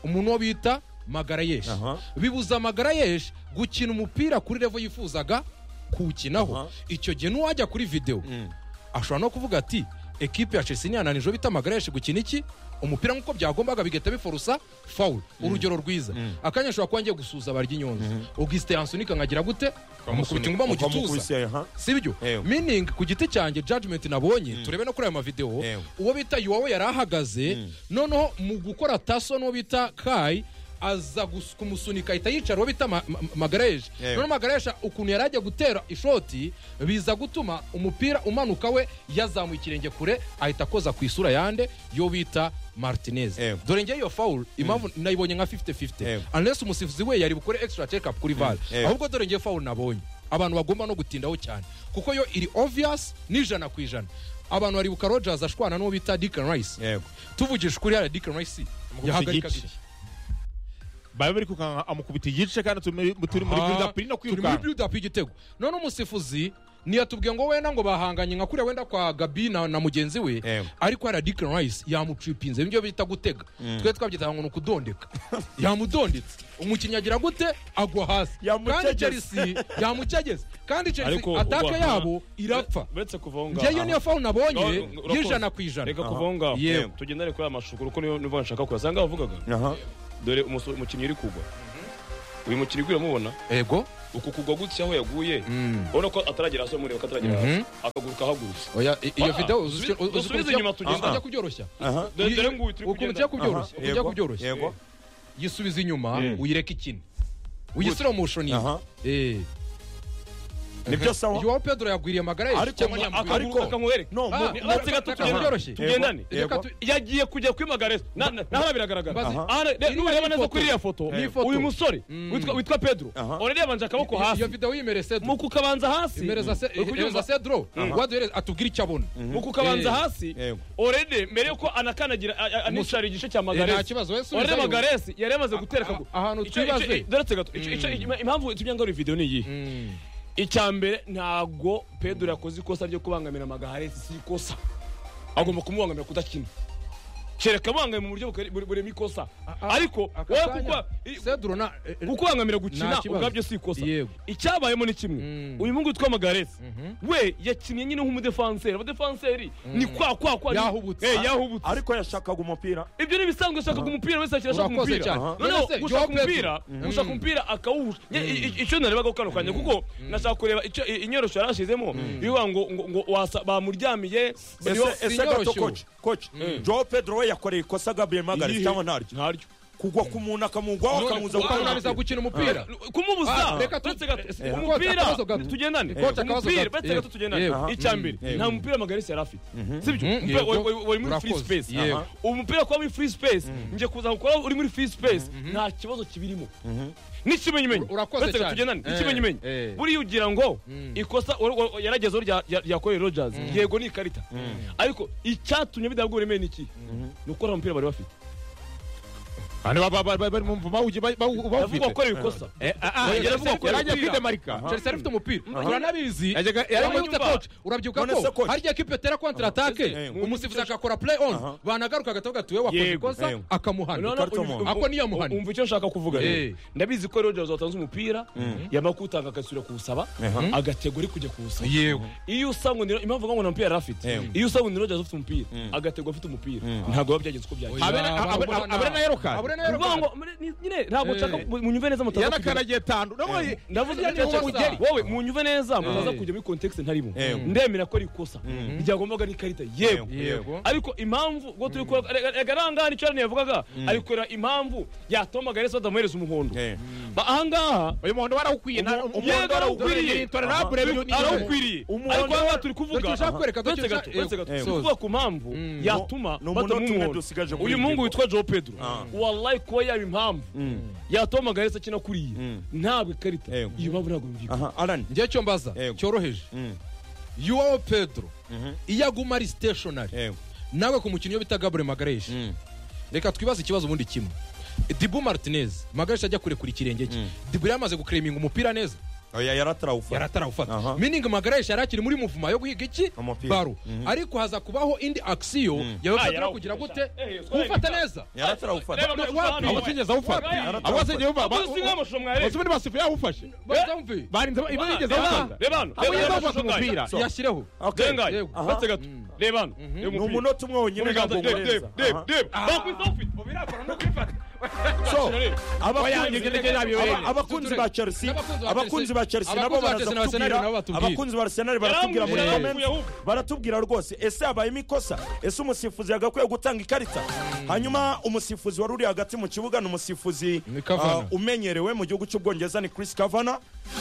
Speaker 1: umuntu uwo bita magarayeshi
Speaker 2: Aha.
Speaker 1: bibuza magarayeshi gukina umupira kuri revo yifuzaga kuwukinaho
Speaker 2: Aha.
Speaker 1: icyo gihe n'uwajya kuri videwo
Speaker 2: Mm.
Speaker 1: ashobora no kuvuga ati ekipe ya chelsea niyananijwe bita magarayeshi gukina iki umupira nk'uko byagombaga bigahita biforusa fawuru urugero rwiza akanya ashobora kuba ngiye gusuza barya inyonzi augustin yansunika nkagira gute amukubita inguma mu gituza
Speaker 2: Ukamukubise, aha.
Speaker 1: sibyo
Speaker 2: Yego.
Speaker 1: meaning ku giti cyanjye judgment nabonye turebe no kuri ayo mavidewo
Speaker 2: Yego.
Speaker 1: uwo bita yuwawe yari ahagaze noneho mu gukora taso n'uwo bita kayi aza gus- kumusunika ahita yicara uwo bita ma- ma- magareje
Speaker 2: Yego.
Speaker 1: noneho magareje ukuntu yari ajya gutera ishoti biza gutuma umupira umanuka we yazamuye ikirenge kure ahita akoza ku isura yande yo bita martinez
Speaker 2: Yego.
Speaker 1: dore ngewe iyo fawuru impamvu nayibonye nka 50 50
Speaker 2: Yego.
Speaker 1: unless umusifuzi we yari bukore extra check up kuri var
Speaker 2: Yego.
Speaker 1: ahubwo dore ngewe fawuru nabonye abantu bagomba no gutindaho cyane kuko yo iri obvious n'ijana ku ijana abantu baribuka rogers ashwana n'uwo bita dickon rice
Speaker 2: yego
Speaker 1: tuvugije ukuri hariya dickon rice
Speaker 3: Amukubise
Speaker 1: yahagarikaga
Speaker 3: igice.
Speaker 1: iki
Speaker 3: baba bari kukanka amukubita igice kandi turi muri- turi muri
Speaker 1: Aha,
Speaker 3: build up irimo
Speaker 1: turi muri
Speaker 3: kwirukanka
Speaker 1: build up y'igitego none umusifuzi ntiyatubwiye ngo wenda ngo bahanganye nka kuriya wenda kwa gabi na, na mugenzi we
Speaker 2: Ewe.
Speaker 1: ariko hariya dickon rice yamucipinze nibyo bita gutega twe twabyitaga ngo ni ukudondeka yamudondetse umukinnyi agira gute agwa hasi kandi
Speaker 2: Yamucegese.
Speaker 1: chelsea yamucegese kandi chelsea
Speaker 4: Ariko
Speaker 1: atake
Speaker 4: uwa-
Speaker 1: yabo irapfa
Speaker 4: uretse kuvaho ngaho
Speaker 1: ngeyo niyo fawu nabonye
Speaker 4: No, no,
Speaker 1: y'ijana
Speaker 4: urakoze.
Speaker 1: ku ijana
Speaker 4: reka kuvaho ngaho
Speaker 1: Yewe.
Speaker 4: tugendane kuri aya mashusho kuko niyo nivo nshaka kure asanga wavugaga
Speaker 2: aha
Speaker 4: dore umuso- umukinnyi uri kugwa uyu mukinnyi uri kuramubona
Speaker 1: ego
Speaker 4: uku kugwa gutya aho yaguye
Speaker 1: Mm.
Speaker 4: urabona ko ataragera hasi amureba ko ataragera hasi akaguruka ahagurutse
Speaker 1: oya i- iyo
Speaker 4: Ah,
Speaker 1: video uzi
Speaker 4: dusubize
Speaker 1: uzi ukuntu
Speaker 4: inyuma
Speaker 1: ujya-
Speaker 4: tugenda.
Speaker 1: ukuntu ujya kubyoroshya
Speaker 2: aha
Speaker 4: dore dore nguyu turi
Speaker 1: ukuntu
Speaker 4: kugenda
Speaker 1: ujya kubyoroshya ukuntu ujya
Speaker 2: Yego,
Speaker 1: kubyoroshya
Speaker 2: yego
Speaker 1: yisubiza inyuma
Speaker 4: Mm.
Speaker 1: uyireka ikine uyisiromushoniye
Speaker 2: Aha. ni byo sawa
Speaker 1: iwawe pedro yagwiriye amagara ye
Speaker 2: Ariko
Speaker 1: cyangwa
Speaker 2: mwa-
Speaker 1: ntiyagwiriye
Speaker 4: akaguruka
Speaker 2: Ariko-
Speaker 4: akamwereka
Speaker 2: no
Speaker 1: Ah,
Speaker 2: mu-
Speaker 4: ni-
Speaker 1: reka-
Speaker 4: uretse gato
Speaker 1: reka
Speaker 4: tugenda-
Speaker 1: byoroshye
Speaker 4: tugendane
Speaker 1: Reka
Speaker 2: Yego.
Speaker 1: tu-
Speaker 4: yagiye kujya kwimagareza Na- na- naho biragaraga
Speaker 1: Mbaze. Iriya ni
Speaker 4: nureba neza
Speaker 1: ifoto.
Speaker 4: kuri iriya foto
Speaker 1: Ni ifoto.
Speaker 4: uyu musore
Speaker 1: Mm.
Speaker 4: witwa- witwa pedro
Speaker 2: Aha.
Speaker 4: urerebanje akaboko hasi
Speaker 1: iyo video yimerese
Speaker 4: mu kukabanza hasi
Speaker 1: imereza se
Speaker 4: uri kubyumva?
Speaker 1: imereza cedro waduhereza atubwira icyo abona
Speaker 4: mu kukabanza
Speaker 1: Eh.
Speaker 4: hasi
Speaker 2: Yego.
Speaker 4: orede mbere yuko anakanagira a- a- anicara igice cya
Speaker 1: Eh, nta
Speaker 4: magaresi
Speaker 1: kibazo we subizayo.
Speaker 4: orede magaresi yari yamaze gutera akaguru
Speaker 1: ahantu
Speaker 4: Icyo- icyo-
Speaker 1: twibaze
Speaker 4: dore gato icyo- icyo- impamvu tujya ngo video ni iyi
Speaker 1: Mm.
Speaker 4: icya mbere ntabwo pedro yakoze ikosa ryo kubangamira magaresi si ikosa agomba kumubangamira kudakina kereka abangaye mu buryo bukari- bure- burema ikosa
Speaker 1: Ah,
Speaker 4: ariko
Speaker 1: aka
Speaker 4: wowe
Speaker 1: kanya,
Speaker 4: kuko i-
Speaker 1: cedro na eh, eh,
Speaker 4: kukubangamira
Speaker 1: Nta
Speaker 4: gukina
Speaker 1: kibazo.
Speaker 4: ubwabyo si ikosa
Speaker 1: Yego.
Speaker 4: icyabayemo ni kimwe
Speaker 1: Mm.
Speaker 4: uyu mungu witwa magaresi we yakinnye nyine nk'umudefanseri abadefanseri ni kwa kwa kwa ni-
Speaker 1: Yahubutse.
Speaker 4: Eh, yahubutse
Speaker 2: ariko yashakaga umupira
Speaker 4: ibyo ni ibisanzwe ushakaga umupira wese akina ashaka
Speaker 1: Urakoze
Speaker 4: umupira
Speaker 1: cyane.
Speaker 4: noneho
Speaker 1: None se,
Speaker 4: gushaka
Speaker 1: Joao
Speaker 4: umupira
Speaker 1: Pedro.
Speaker 4: gushaka umupira akawuha Nye- i- i- icyo narebaga kano kanya kuko nashaka kureba icyo i- inyorosho yari ashizemo ivuga ngo ngo- ngo wasa- bamuryamiye niyo-
Speaker 2: ese ese
Speaker 1: sinyorosho.
Speaker 2: gato koci koci joe pedro we yakoreye ikosa gabriel magalhaes
Speaker 4: Iyihe?
Speaker 2: cyangwa ntaryo
Speaker 4: ntaryo
Speaker 2: kugwa ku muntu akamugwaho akamuza
Speaker 4: kugwa
Speaker 2: gukora
Speaker 1: ukunaniza gukina umupira
Speaker 4: kumubuza
Speaker 1: Ah, reka tu-
Speaker 4: uretse gato
Speaker 1: eh,
Speaker 4: umupira
Speaker 1: akabazo gato.
Speaker 4: tugendane
Speaker 1: Kocha, akabazo
Speaker 4: umupira
Speaker 1: gato.
Speaker 4: uretse gato
Speaker 1: Yego.
Speaker 4: tugendane
Speaker 1: Yego.
Speaker 4: icya mbere nta mupira magarisi yari afite sibyo
Speaker 1: Mhm.
Speaker 4: Umupira
Speaker 1: Yego.
Speaker 4: wari- wari- wari muri free
Speaker 1: Urakoze.
Speaker 4: space
Speaker 1: Yego.
Speaker 4: Aha. umupira kuba muri free space ngiye kuza gukora uri muri free space nta kibazo kibirimo n'ikimenyimenyi
Speaker 1: Urakoze
Speaker 4: Uretse
Speaker 1: cyane.
Speaker 4: gato tugendane
Speaker 1: Eh,
Speaker 4: n'ikimenyimenyi
Speaker 1: eh.
Speaker 4: buriya ugira ngo ikosa wa- wa- yarageze aho rya- rya- ryakoreye rogers yego ni ikarita ariko icyatumye bidahabwa uburemere ni iki ni uko ari umupira bari bafite
Speaker 3: Hano baba- baba- bari mu mvu bawugi- bawu-
Speaker 4: yavuga
Speaker 3: bawufite
Speaker 4: ko ari ikosa
Speaker 3: Eh, ah, ah,
Speaker 4: Yari
Speaker 3: yaravuga ko
Speaker 4: afite
Speaker 3: yaragiye
Speaker 4: umupira.
Speaker 3: kwidemarika
Speaker 1: chelsea yari ifite umupira uranabizi
Speaker 3: Yajyaga-
Speaker 1: Yari
Speaker 3: yaragiye-
Speaker 1: amayutse coach urabyibuka
Speaker 2: None se
Speaker 1: ko
Speaker 2: coach?
Speaker 1: harya ikipe itera kontra atake
Speaker 2: Ese,
Speaker 1: umusifuzi agakora play on banagaruka agatavuga ati wowe wakoze
Speaker 4: Yego.
Speaker 1: ikosa
Speaker 2: Yego.
Speaker 1: akamuhana
Speaker 2: Ikarita
Speaker 4: uyu-
Speaker 2: muntu.
Speaker 4: uyu-
Speaker 1: Ako niyo muhani.
Speaker 4: Umva icyo nshaka kuvuga
Speaker 1: Eh.
Speaker 4: rero. Ndabizi ko Rogers watanze umupira yamara kuwutanga agasubira kuwusaba agatego ari kujya kuwusaba.
Speaker 1: yego
Speaker 4: Iyo usanga ni impamvu ngo nta mupira yari afite.
Speaker 2: Yego.
Speaker 4: Iyo usanga ni Rogers ufite umupira agatego afite umupira ntabwo biba byagenze uko byagenze.
Speaker 3: Abena- abena- abena yelokadi.
Speaker 1: abure na
Speaker 4: Kuvuga ngo
Speaker 1: yelokadi
Speaker 4: muri- ni- nyine ntabwo
Speaker 1: Eh.
Speaker 4: nshaka munyumve neza mutaza kujya.
Speaker 3: yanakaragiye tandu nabonye
Speaker 4: Ndavuze
Speaker 1: Harya
Speaker 4: icyo
Speaker 1: ni
Speaker 4: nshaka-
Speaker 1: ubusa.
Speaker 4: wowe munyumve neza mutaza kujya muri context ntarimo.
Speaker 2: Yego.
Speaker 4: Ndemera ko ari ikosa ryagombaga n'ikarita. Yego.
Speaker 1: yego
Speaker 4: ariko impamvu ubwo turi kureba reka ahangaha icyo yavugaga ari kureba impamvu yatuma magaresi batamuhereza umuhondo
Speaker 2: Eh.
Speaker 4: Ba- ahangaha
Speaker 3: uyu muhondo warawukwiye nta-
Speaker 2: Umu-
Speaker 4: yego, arawukwiriye.
Speaker 3: ni intolerable, ni- ni-
Speaker 4: arawukwiriye
Speaker 2: Umuhondo-
Speaker 4: ariko ahangaha turi kuvuga
Speaker 1: Dore turashaka kwereka, dore
Speaker 4: uretse gato
Speaker 1: turashaka-
Speaker 4: uretse gato
Speaker 1: Eh,
Speaker 4: turi kuvuga ku mpamvu yatuma
Speaker 2: Ni umunota umwe
Speaker 4: batamuha
Speaker 2: dusigaje kuri
Speaker 4: uyu
Speaker 2: iyi
Speaker 4: mungu
Speaker 2: ngingo.
Speaker 4: witwa joe pedro
Speaker 2: Ah.
Speaker 4: wallahi kuba yaba impamvu yatuma magaresi akina kuriya ntabwo ikarita
Speaker 2: Yego.
Speaker 4: iyo mpamvu ntabwo yumvikana
Speaker 2: aha arani
Speaker 1: njye cyo mbaza
Speaker 2: Yego.
Speaker 1: cyoroheje
Speaker 2: Mm.
Speaker 1: yuwawo pedro iyo aguma ari stationary
Speaker 2: yego
Speaker 1: nawe ku mukinnyi bita gabure magareshi reka twibaze ikibazo ubundi kimwe dibu martinez magareshi ajya kurekura ikirenge cye dibu yari amaze gukereminga umupira neza
Speaker 2: oya yaratarawufata
Speaker 1: yaratarawufata
Speaker 2: Aha.
Speaker 1: miningi magareshi yari akiri muri muvuma yo guhiga iki
Speaker 2: Umupira.
Speaker 1: baro ariko haza kubaho indi aksiyo yawe
Speaker 4: Ah,
Speaker 1: pedro
Speaker 4: yarawufata.
Speaker 1: kugira gute
Speaker 4: Eh, eh,
Speaker 1: kuwufata neza
Speaker 2: yaratarawufata
Speaker 1: Wapi?
Speaker 3: abo sinigeze awufata
Speaker 4: Wapi?
Speaker 3: abo sinigeze awufata
Speaker 4: Wapi? Wapi? Wapi?
Speaker 3: basubire basifu yawufashe
Speaker 1: bazamve
Speaker 3: barinze ibo yigeze
Speaker 4: Reba hano,
Speaker 3: awufata
Speaker 4: reba hano,
Speaker 3: abo
Speaker 4: reba
Speaker 3: yigeze
Speaker 4: hano
Speaker 3: awufata
Speaker 4: ishusho ngayo.
Speaker 3: umupira
Speaker 1: yashyireho
Speaker 4: Denga,
Speaker 1: Yego.
Speaker 4: uretse gato reba hano reba
Speaker 2: ni
Speaker 4: umupira.
Speaker 2: umunota umwe wonyine
Speaker 4: Ibiganza,
Speaker 2: ntabwo
Speaker 4: Dave,
Speaker 2: uwurenza.
Speaker 4: Dave,
Speaker 2: Aha.
Speaker 4: Dave. Bakwita ufite, ubirakora no kwifata.
Speaker 2: So,
Speaker 4: Reba.
Speaker 2: abakunzi-
Speaker 3: Oya, njye- njye nabibereye.
Speaker 2: aba- abakunzi ba chelsea
Speaker 1: N'abakunzi ba
Speaker 2: abakunzi ba chelsea nabo
Speaker 1: Abakunzi ba
Speaker 2: baraza
Speaker 1: Chelsea na Arsenal
Speaker 2: kutubwira
Speaker 1: nabo batubwira.
Speaker 2: abakunzi ba arsenal baratubwira muri
Speaker 4: Yaramwishe,
Speaker 2: comments
Speaker 4: yaramwishe.
Speaker 2: baratubwira rwose ese habayemo ikosa ese umusifuzi yagakwiye gutanga ikarita hanyuma umusifuzi wari uri hagati mu kibuga ni umusifuzi
Speaker 1: Ni Cavani.
Speaker 2: ah, umenyerewe mu gihugu cy'ubwongereza ni chris cavana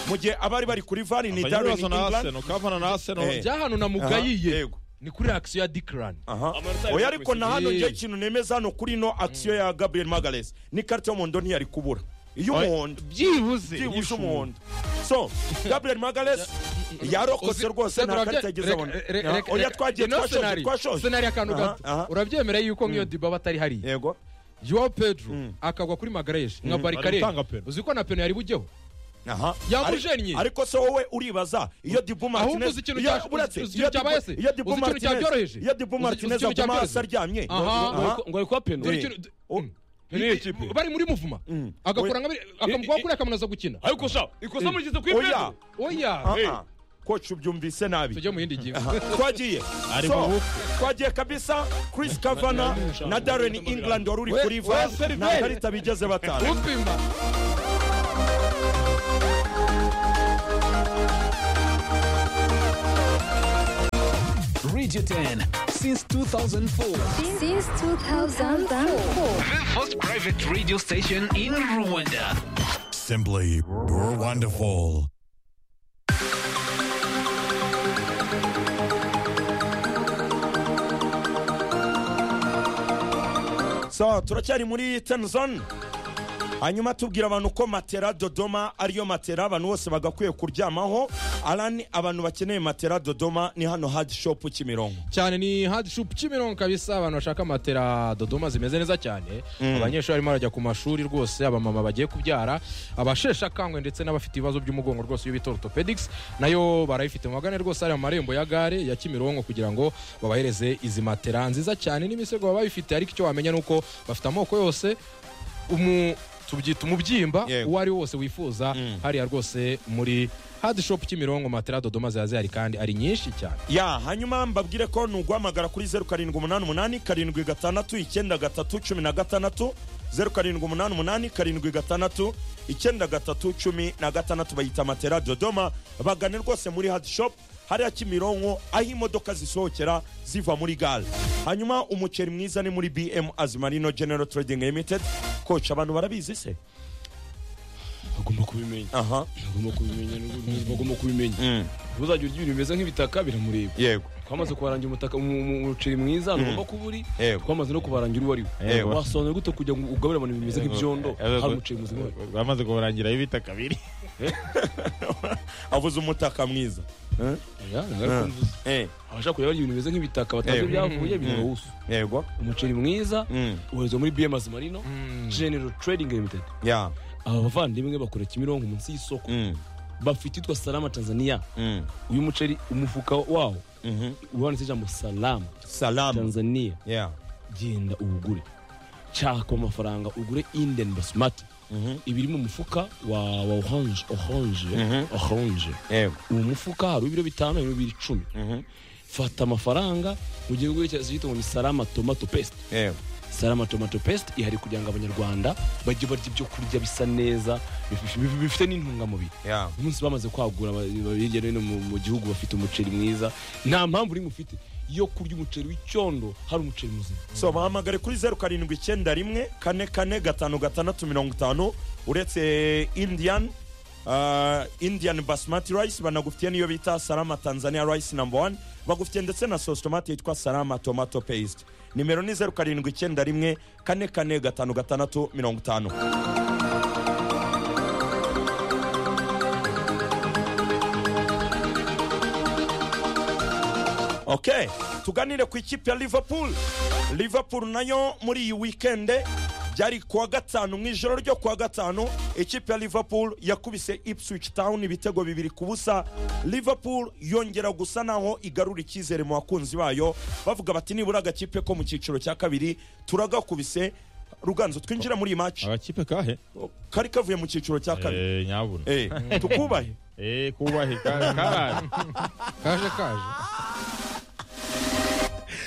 Speaker 2: mu gihe abari bari kuri vani ni darren england
Speaker 3: kavana na
Speaker 2: Eh.
Speaker 3: aseno
Speaker 1: byahano na
Speaker 2: Aha,
Speaker 1: mugayiye
Speaker 2: yego.
Speaker 1: ni kuri aksiyo ya dikrani
Speaker 2: Aha.
Speaker 4: Amanota yari
Speaker 2: oya ariko na hano
Speaker 1: Eh.
Speaker 2: njye ikintu nemeza hano kuri ino action ya gabriel magales n'ikarita y'umuhondo ntiyari kubura iy'umuhondo
Speaker 3: byibuze
Speaker 2: byibuze umuhondo so gabriel magares yarokotse rwose nta karita yagize abona Ah, oya twagiye twashoje twashoje
Speaker 1: senari akantu
Speaker 2: Aha,
Speaker 1: gato
Speaker 2: aha.
Speaker 1: urabyemera yuko nk'iyo dibaba atari hariya
Speaker 2: yego
Speaker 1: yowa pedro
Speaker 2: Mm.
Speaker 1: akagwa kuri magareje nka barikarere
Speaker 3: aratanga pena.
Speaker 1: uzi ko na peno yari bujyeho
Speaker 2: aha
Speaker 1: Yamujennye.
Speaker 2: Ari- ariko se wowe uribaza iyo dibu
Speaker 1: Ahubwo
Speaker 2: martinez
Speaker 1: uzi ikintu
Speaker 2: iyo-
Speaker 1: cya-
Speaker 2: uretse,
Speaker 1: uzi
Speaker 2: iyo
Speaker 1: ikintu cyabaye
Speaker 2: Dibu-
Speaker 1: se?
Speaker 2: iyo dibu
Speaker 1: Uzi ikintu
Speaker 2: martinez
Speaker 1: cyabyoroheje?
Speaker 2: iyo dibu
Speaker 1: Uzi- uzi
Speaker 2: martinez
Speaker 1: ikintu
Speaker 2: aguma hasi
Speaker 1: cyabyoroheje?
Speaker 2: aryamye
Speaker 1: Aha.
Speaker 2: Aha.
Speaker 4: ngo ari kwa peno
Speaker 1: Dore
Speaker 2: Eh.
Speaker 1: ikintu-
Speaker 2: Oh.
Speaker 1: Mm.
Speaker 4: Peno y'iyi kipe.
Speaker 1: bari muri muvuma
Speaker 2: Mm.
Speaker 1: agakora
Speaker 2: We-
Speaker 1: nka biri- akamugwaho kuriya akamunaza gukina
Speaker 4: ariko sha ikosa mugeze kuri
Speaker 2: oya
Speaker 4: peno
Speaker 1: oya
Speaker 2: Ah, ah. koci ubyumvise nabi
Speaker 1: tujye mu yindi ngingo
Speaker 2: twagiye
Speaker 3: Ari
Speaker 2: So,
Speaker 3: mu
Speaker 2: twagiye kabisa chris kavana na darren england wari uri
Speaker 1: We-
Speaker 2: kuri
Speaker 1: we
Speaker 2: va nta
Speaker 1: seriveri.
Speaker 2: karita bigeze batanga
Speaker 1: upima
Speaker 6: Radio 10 since 2004.
Speaker 7: Since 2004.
Speaker 6: The first private radio station in Rwanda.
Speaker 8: Simply wonderful.
Speaker 2: so turacyari muri tenzon hanyuma tubwira abantu ko matera dodoma ariyo matera abantu bose bagakwiye kuryamaho arani abantu bakeneye matera dodoma ni hano hadi shopu kimironko
Speaker 1: cyane ni hard shop kimironko kabisa abantu bashaka matera dodoma zimeze neza cyane abanyeshuri barimo barajya ku mashuri rwose abamama bagiye kubyara abasheshe akangwe ndetse n'abafite ibibazo by'umugongo rwose iyo bita orthopedics nayo barayifite mubagane rwose ari mu marembo ya gare ya kimironko kugira ngo babahereze izi matera nziza cyane n'imisego baba bayifite ariko icyo wamenya ni uko bafite amoko yose umu tubyita umubyimba
Speaker 2: Yego.
Speaker 1: uwo ari wo wose wifuza hariya rwose muri hard shop kimironko matera dodoma ziba zihari kandi ari nyinshi cyane
Speaker 2: ya hanyuma mbabwire ko ni uguhamagara kuri zeru karindwi umunani umunani karindwi gatandatu icyenda gatatu cumi na gatandatu zeru karindwi umunani umunani karindwi gatandatu icyenda gatatu cumi na gatandatu bayita matera dodoma bagane rwose muri hadi shopu hariya kimironko aho imodoka zisohokera ziva muri gare hanyuma umuceri mwiza ni muri bm azimarino general trading limited koca abantu barabizi se
Speaker 4: bagomba kubimenya
Speaker 2: aha
Speaker 4: bagomba kubimenya n'ubundi bagomba kubimenya
Speaker 2: Mm.
Speaker 4: ntuzagire urya ibintu bimeze nk'ibitaka biramureba
Speaker 2: yego
Speaker 4: twamaze kubarangira umutaka umu- umu- umuceri mwiza ntugomba kuba uri
Speaker 2: Yego.
Speaker 4: twamaze no kubarangira uwo ari
Speaker 3: Yego.
Speaker 4: we wasobanura gute kugira ngo ugaburire abantu ibintu bimeze nk'ibyondo hari umuceri muzima
Speaker 3: bamaze kubarangira ibita kabiri
Speaker 2: avuze umutaka mwiza
Speaker 4: Ya, ntabwo mvuze.
Speaker 2: Eh,
Speaker 4: abashaka kureba barya ibintu bimeze nk'ibitaka batazi
Speaker 2: Yego.
Speaker 4: ibyavuye birawusu
Speaker 2: yego
Speaker 4: umuceri mwiza
Speaker 2: Mm.
Speaker 4: ubarizwa muri bms marino general trading limited
Speaker 2: ya
Speaker 4: aba bavandimwe bakora kimironko munsi y'isoko
Speaker 2: Mm.
Speaker 4: bafite itwa salama tanzania
Speaker 2: Mm.
Speaker 4: uyu muceri umufuka wawo
Speaker 2: Mhm.
Speaker 4: uwanditse ijambo salama
Speaker 2: salamu
Speaker 4: tanzania
Speaker 2: Yeah.
Speaker 4: genda uwugure cyakwa amafaranga ugure inden basmati ibiri mu mufuka wa, wa orange orange orange
Speaker 2: yego
Speaker 4: uwo mufuka hari ibiro bitanu hari ibiro icumi fata amafaranga ujye ugura icyo cyitwa ngo ni salama tomato paste
Speaker 2: yego
Speaker 4: salama tomato paste ihari kugira ngo abanyarwanda bajye barya ibyo kurya bisa neza bif- bif- bifite n'intungamubiri
Speaker 2: ya
Speaker 4: umunsi bamaze kwagura aba- aba- hirya no hino mu, mu gihugu bafite umuceri mwiza nta mpamvu urimo ufite yo kurya umuceri w'icyondo hari umuceri muzima
Speaker 2: so bahamagare kuri zeru karindwi icyenda rimwe kane kane gatanu gatandatu mirongo itanu uretse indian ah, indian basmati rice banagufitiye n'iyo bita salama tanzania rice number one bagufitiye ndetse na sauce tomate yitwa salama tomato paste nimero ni zeru karindwi icyenda rimwe kane kane gatanu gatandatu mirongo itanu ok tuganire ku ikipe ya liverpool liverpool nayo muri iyi wikende byari kuwa gatanu mu ijoro ryo kuwa gatanu ikipe ya liverpool yakubise ipswich town ibitego bibiri ku busa liverpool yongera gusa naho igarura icyizere mu bakunzi bayo bavuga bati nibura agakipe ko mu cyiciro cya kabiri turagakubise ruganzo twinjira muri iyi maci
Speaker 3: agakipe kahe
Speaker 2: kari kavuye mu cyiciro cya kabiri
Speaker 3: Eh, nyabuna
Speaker 2: Eh, tukubahe
Speaker 3: eh kubahe ka- karaje
Speaker 1: kaje kaje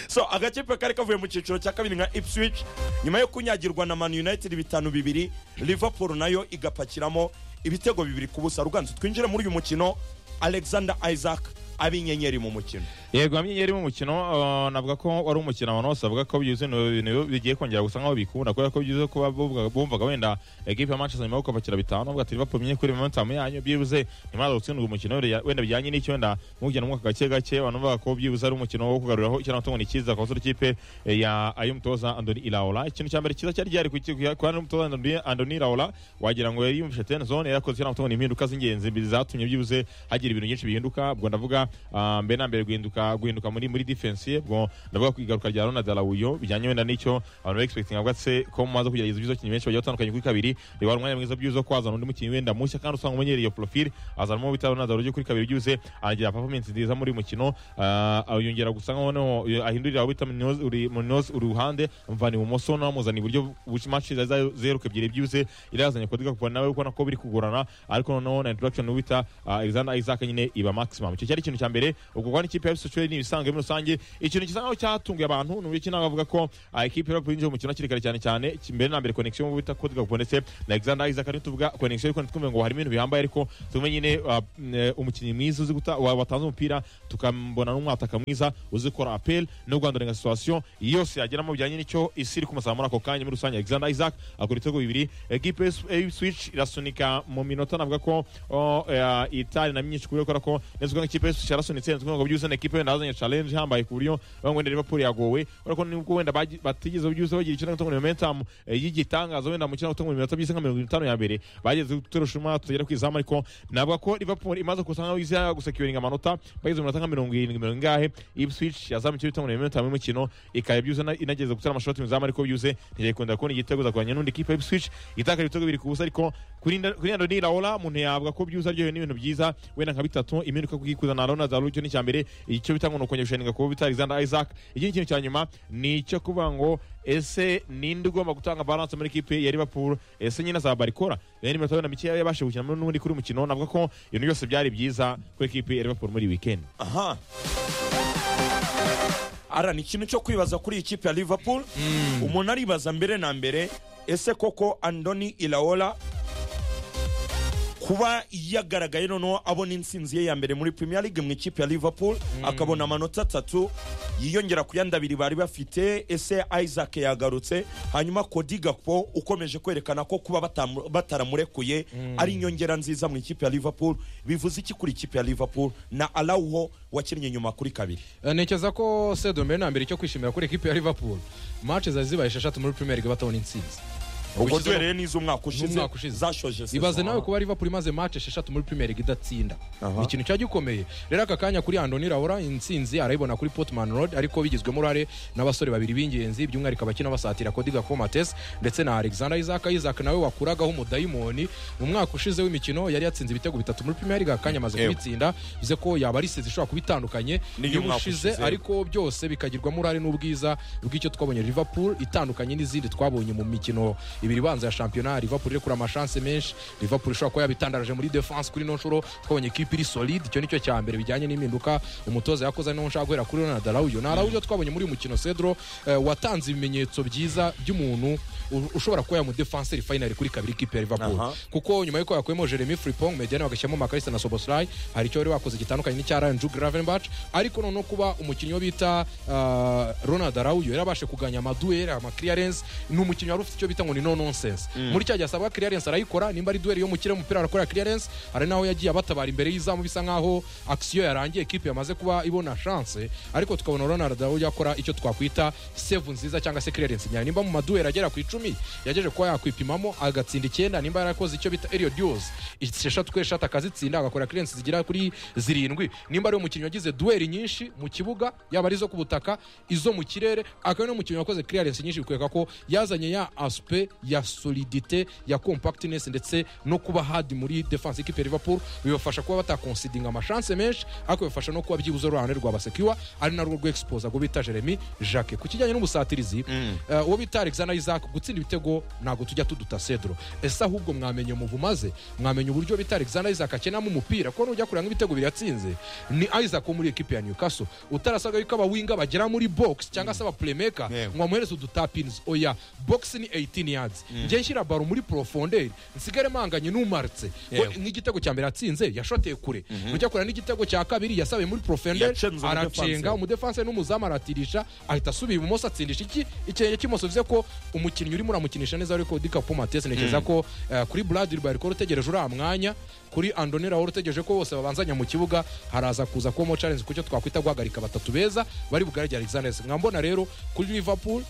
Speaker 2: so agakipe kari kavuye mu cyiciro cya kabiri nka ipswich nyuma yo kunyagirwa na man united bitanu bibiri liverpool nayo igapakiramo ibitego bibiri ku busa ruganzu twinjire muri uyu mukino alexander isaac abinyenyeri mu mukino
Speaker 3: yego hamwe yari mu mukino uh, navuga ko wari umukino abantu bose bavuga ko byuzuye ibintu bigiye kongera gusa nkaho bikunda kubera ko byuzuye kuba bumvaga- bumvaga wenda equipe ya Manchester nyuma yo kubakira bitanu bavuga ati Liverpool mwenye kuri momentum yanyu byibuze ntimaze gutsindwa umukino wenda- wenda bijyanye n'icyo wenda mugenda mwaka gake gake abantu bavuga ko byibuze ari umukino wo kugaruriraho ikirangamutungo ni cyiza ku basore ikipe eh, ya ayumutoza Andoni Iraola ikintu cya mbere cyiza cyari gihari ku kipe kwa ayumutoza Andoni- Andoni Iraola wagira ngo yari yumvise ten zone yarakoze ikirangamutungo ni impinduka z'ingenzi zatumye byibuze hagira ibintu byinshi bihinduka ubwo ndavuga ah, mbere na mbere guhinduka guhinduka muri muri defense ye ubwo ndavuga ku igaruka rya Ronald Araujo bijyanye wenda n'icyo abantu expecting avuga se ko mumaze kugerageza ibyizo kinyi benshi bagiye batandukanye kuri kabiri reba umwanya mwiza byizo kwazana undi mukinnyi wenda mushya kandi usanga umenyereye iyo profile azanamo bita Ronald Araujo kuri kabiri byuze agira performance nziza muri uyu mukino ah, ah, yongera gusa nkaho noneho eh, ahindurira aho bita Munoz uri Munoz uri uruhande amuvana ibumoso n'amuzana iburyo which match zaza zeruka ebyiri byuze irazanye kodiga kuva nawe ubona ko biri kugorana ariko noneho na introduction ubita uh, Alexander Isaac nyine iba maximum icyo cyari ikintu cya mbere ubwo kwa n'ikipe ya Ipswich Town n'ibisanzwe muri rusange ikintu gisa nkaho cyatunguye abantu ni uburyo kinaga bavuga ko uh, ikipe ya Liverpool yinjiye mu mukino hakiri kare cyane cyane imbere na mbere connection ubita kodiga kubonetse na Alexander Isaac ari tuvuga connection ariko twumve ngo hari ibintu bihambaye ariko tumenye nyine uh, eh, umukinnyi mwiza uzi guta wa- watanze umupira tukambona n'umwataka mwiza uzi gukora apel no guhandurenga situation yose yageramo bijyanye n'icyo isi iri kumusaba muri ako kanya muri rusange Alexander Isaac akora ibitego bibiri equipe Switch irasunika mu minota navuga ko o, eh, itari na myinshi kubera kubera ko neza ko ikipe Switch yarasunitse neza ngo byuze na ikipe wenda yazanye challenge ihambaye ku buryo bamwe wenda Liverpool yagowe ariko nubwo wenda bagi- batigeze byuze bagira ikintu gutanga momentum eh, y'igitangaza wenda mu kintu gutanga iminota byise nka 50 ya mbere bageze guterusha umwa tugera ku izamu ariko navuga ko Liverpool imaze kusanga aho iza gusecuringa amanota bageze mu minota nka 70 mirongo ingahe Ipswich yazamuye icyo bitanga iminota y'umukino ikaba byuze na- inageze gutera amashoti mu izamu ariko byuze ntiyakunda kubona igitego zakuranye n'undi kipe ya Ipswich itakara ibitego biri ku busa ariko kuri Nda- kuri Andoni Iraola umuntu yavuga ko byuze aryohewe n'ibintu byiza wenda nka bitatu impinduka kugikuza na Ronald Araujo icyo ni icya mbere icyo bitanga umuntu kongera gushinga kuba bita Alexander Isaac ikindi kintu cya nyuma ni icyo kuvuga ngo ese ninde ugomba gutanga balance muri ikipe ya Liverpool ese nyine azaba arikora rero iminota wenda mikeya yabashije gukina muri n'ubundi kuri uyu mukino navuga ko ibintu byose byari byiza kuri ikipe ya Liverpool muri iyi weekend
Speaker 2: aha ara ni ikintu cyo kwibaza kuri iyi kipe ya liverpool umuntu aribaza mbere na mbere ese koko andoni ilaola kuba yagaragaye noneho abona intsinzi ye ya mbere muri premier league mu ikipe ya liverpool akabona amanota atatu yiyongera ku yandi abiri bari bafite ese isaac yagarutse hanyuma Cody Gakpo ukomeje kwerekana ko kuba batamu- bataramurekuye ari inyongera nziza mu ikipe ya liverpool bivuze iki kuri ikipe ya liverpool na arauho wakinnye nyuma kuri kabiri
Speaker 1: Eh, ntekereza ko sedo mbere na mbere icyo kwishimira kuri ekipe ya liverpool match zari zibaye esheshatu muri premier league batabona intsinzi
Speaker 2: ubwo
Speaker 1: Ushyizeho-
Speaker 2: duhereye n'iz'umwaka ushize
Speaker 1: N'umwaka ushize.
Speaker 2: zashoje saison.
Speaker 1: ibaze nawe kuba liverpool imaze match esheshatu muri premier league idatsinda ni ikintu cya gikomeye rero aka kanya kuri andoni raura intsinzi arayibona kuri portman road ariko bigizwemo uruhare n'abasore babiri b'ingenzi by'umwihariko abakina basatira kodiga komates ndetse na alexander isaac isaac nawe wakuragaho umudayimoni mu mwaka ushize w'imikino yari yatsinze ibitego bitatu muri premier league akanya amaze
Speaker 2: Yego.
Speaker 1: kubitsinda bivuze ko yaba ari isizi ishobora kuba itandukanye
Speaker 2: N'iyo umwaka
Speaker 1: ushize
Speaker 2: ushize.
Speaker 1: ariko byose bikagirwamo uruhare n'ubwiza bw'icyo twabonye liverpool itandukanye n'izindi twabonye mu mikino ibiri ibanza ya shampiyona liverpool irekura amashanse menshi liverpool ishobora kuba yabitandaraje muri defense kuri no nshuro twabonye ikipe iri solide icyo nicyo cya mbere bijyanye n'impinduka umutoza yakoze niho nshaka guhera kuri ronald araujo ni araujo twabonye muri uyu mukino cedro eh, watanze ibimenyetso byiza by'umuntu u- ushobora kuba yamudefenseri finali kuri kabiri ikipe ya liverpool
Speaker 2: Aha.
Speaker 1: kuko nyuma yuko yakuyemo jeremy fripong mediane bagashyiramo makarisa na soboslai hari icyo bari bakoze gitandukanye n'icya ryan ju gravenbach ariko noneho kuba umukinnyi wo bita ah, ronald arauyo yarabashe kuganya amaduel amaclearence ni umukinnyi wari ufite icyo bita ngo ni no nonsense muri cya gihe asabwa clearence arayikora nimba ari duel yo mu kirere umupira arakora clearence hari naho yagiye abatabara imbere y'izamu bisa nkaho action yarangiye equipe yamaze kuba ibona chance ariko tukabona ronald arauyo akora icyo twakwita save nziza cyangwa se clearence nyayo nimba mu maduel agera ku icumi yageje kuba yakwipimamo agatsinda icyenda nimba yarakoze icyo bita Elliot Dios eshatu kuri eshatu akazitsinda agakora clearance zigera kuri zirindwi nimba ari umukinnyi wagize dueli nyinshi mu kibuga yaba ari izo ku butaka izo mu kirere akaba ari n'umukinnyi wakoze clearance nyinshi bikwereka ko yazanye ya aspe ya solidite ya compactness ndetse no kuba hard muri defense ikipe ya Liverpool bibafasha kuba batakonsidinga amashanse menshi ariko bibafasha no kuba byibuze uruhande rwa basekiwa ari narwo rwexposa rwo bita Jeremy Jacques ku kijyanye n'ubusatirizi eh, uwo bita Alexander Isaac gutsinda ibitego ntabwo tujya tuduta Cedro ese ahubwo mwamenye umuvu maze mwamenye uburyo bita Alexander Isaac akenamo umupira kuko nujya kureba nk'ibitego biriyatsinze ni Isaac wo muri ekipe ya Newcastle utarasabwa yuko abawinga bagera muri box cyangwa se abapremeka ngo bamuhereze udutapins oya box ni 18 yards chance njye nshyira baro muri profonderi nsigare mpanganye n'umaritse Ko
Speaker 2: Yego.
Speaker 1: nk'igitego cya mbere atsinze yashoteye kure ujya kure n'igitego cya kabiri yasabiye muri profonderi
Speaker 2: Yacenze
Speaker 1: aracenga
Speaker 2: umudefanse.
Speaker 1: umudefanse n'umuzamu aratirisha ahita asubira ibumoso atsindisha iki ikirenge cy'imoso bivuze ko umukinnyi urimo uramukinisha neza ariko dikapu matesi ntekereza ko eh, kuri bradil barikoro utegereje uriya mwanya kuri andoni rawo utegereje ko bose babanzanya mu kibuga haraza kuza kubamo challenge kucyo twakwita guhagarika batatu beza bari bugaragire alexander mwambona rero kuri liverpool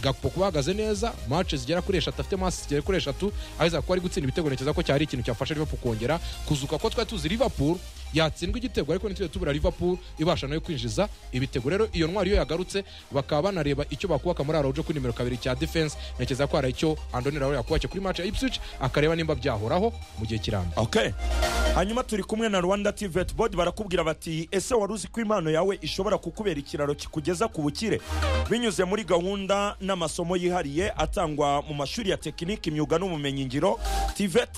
Speaker 1: gakupo kuba ahagaze neza match zigera kuri eshatu afite match zigera kuri eshatu aheza kuba ari gutsinda ibitego ntekereza ko cyari ikintu cyafasha liverpool kongera kuzuka ko twari tuzi liverpool yatsindwa igitego ariko ntitujye tubura liverpool ibasha nayo kwinjiza ibitego rero iyo ntwari iyo yagarutse bakaba banareba icyo bakubaka muri araujo kuri nimero kabiri cya defense ntekereza ko hari icyo andoni rawo yakubake kuri match ya ipswich akareba nimba byahoraho mu gihe kirambye
Speaker 2: okay hanyuma turi kumwe na rwanda tivet board barakubwira bati ese wari uzi ko impano yawe ishobora kukubera ikiraro kikugeza ku bukire binyuze muri gahunda n'amasomo yihariye atangwa mu mashuri ya tekiniki imyuga n'ubumenyingiro tivet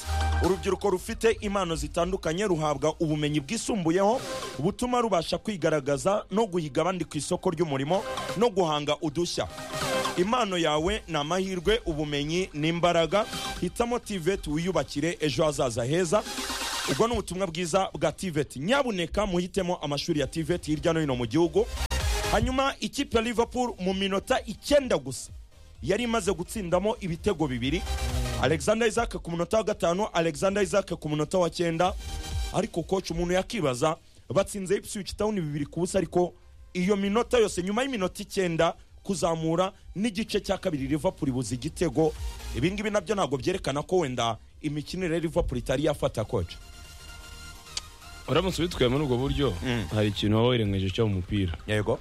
Speaker 2: urubyiruko rufite impano zitandukanye ruhabwa ubumenyi bwisumbuyeho butuma rubasha kwigaragaza no guhiga abandi ku isoko ry'umurimo no guhanga udushya impano yawe ni amahirwe ubumenyi ni imbaraga hitamo tivet wiyubakire ejo hazaza heza ubwo ni ubutumwa bwiza bwa tivet nyabuneka muhitemo amashuri ya tivet hirya no hino mu gihugu hanyuma ikipe ya liverpool mu minota icyenda gusa yari imaze gutsindamo ibitego bibiri alexander isaac ku munota wa gatanu alexander isaac ku munota wa cyenda ariko koci umuntu yakibaza batsinze ipswich town bibiri ku busa ariko iyo minota yose nyuma y'iminota icyenda kuzamura n'igice cya kabiri liverpool ibuze igitego ibi ngibi nabyo ntabwo byerekana ko wenda imikinire ya liverpool itari yafata koci
Speaker 4: uramutse ubitwaye muri ubwo buryo hari ikintu waba wirengagije cyo mu mupira
Speaker 2: yego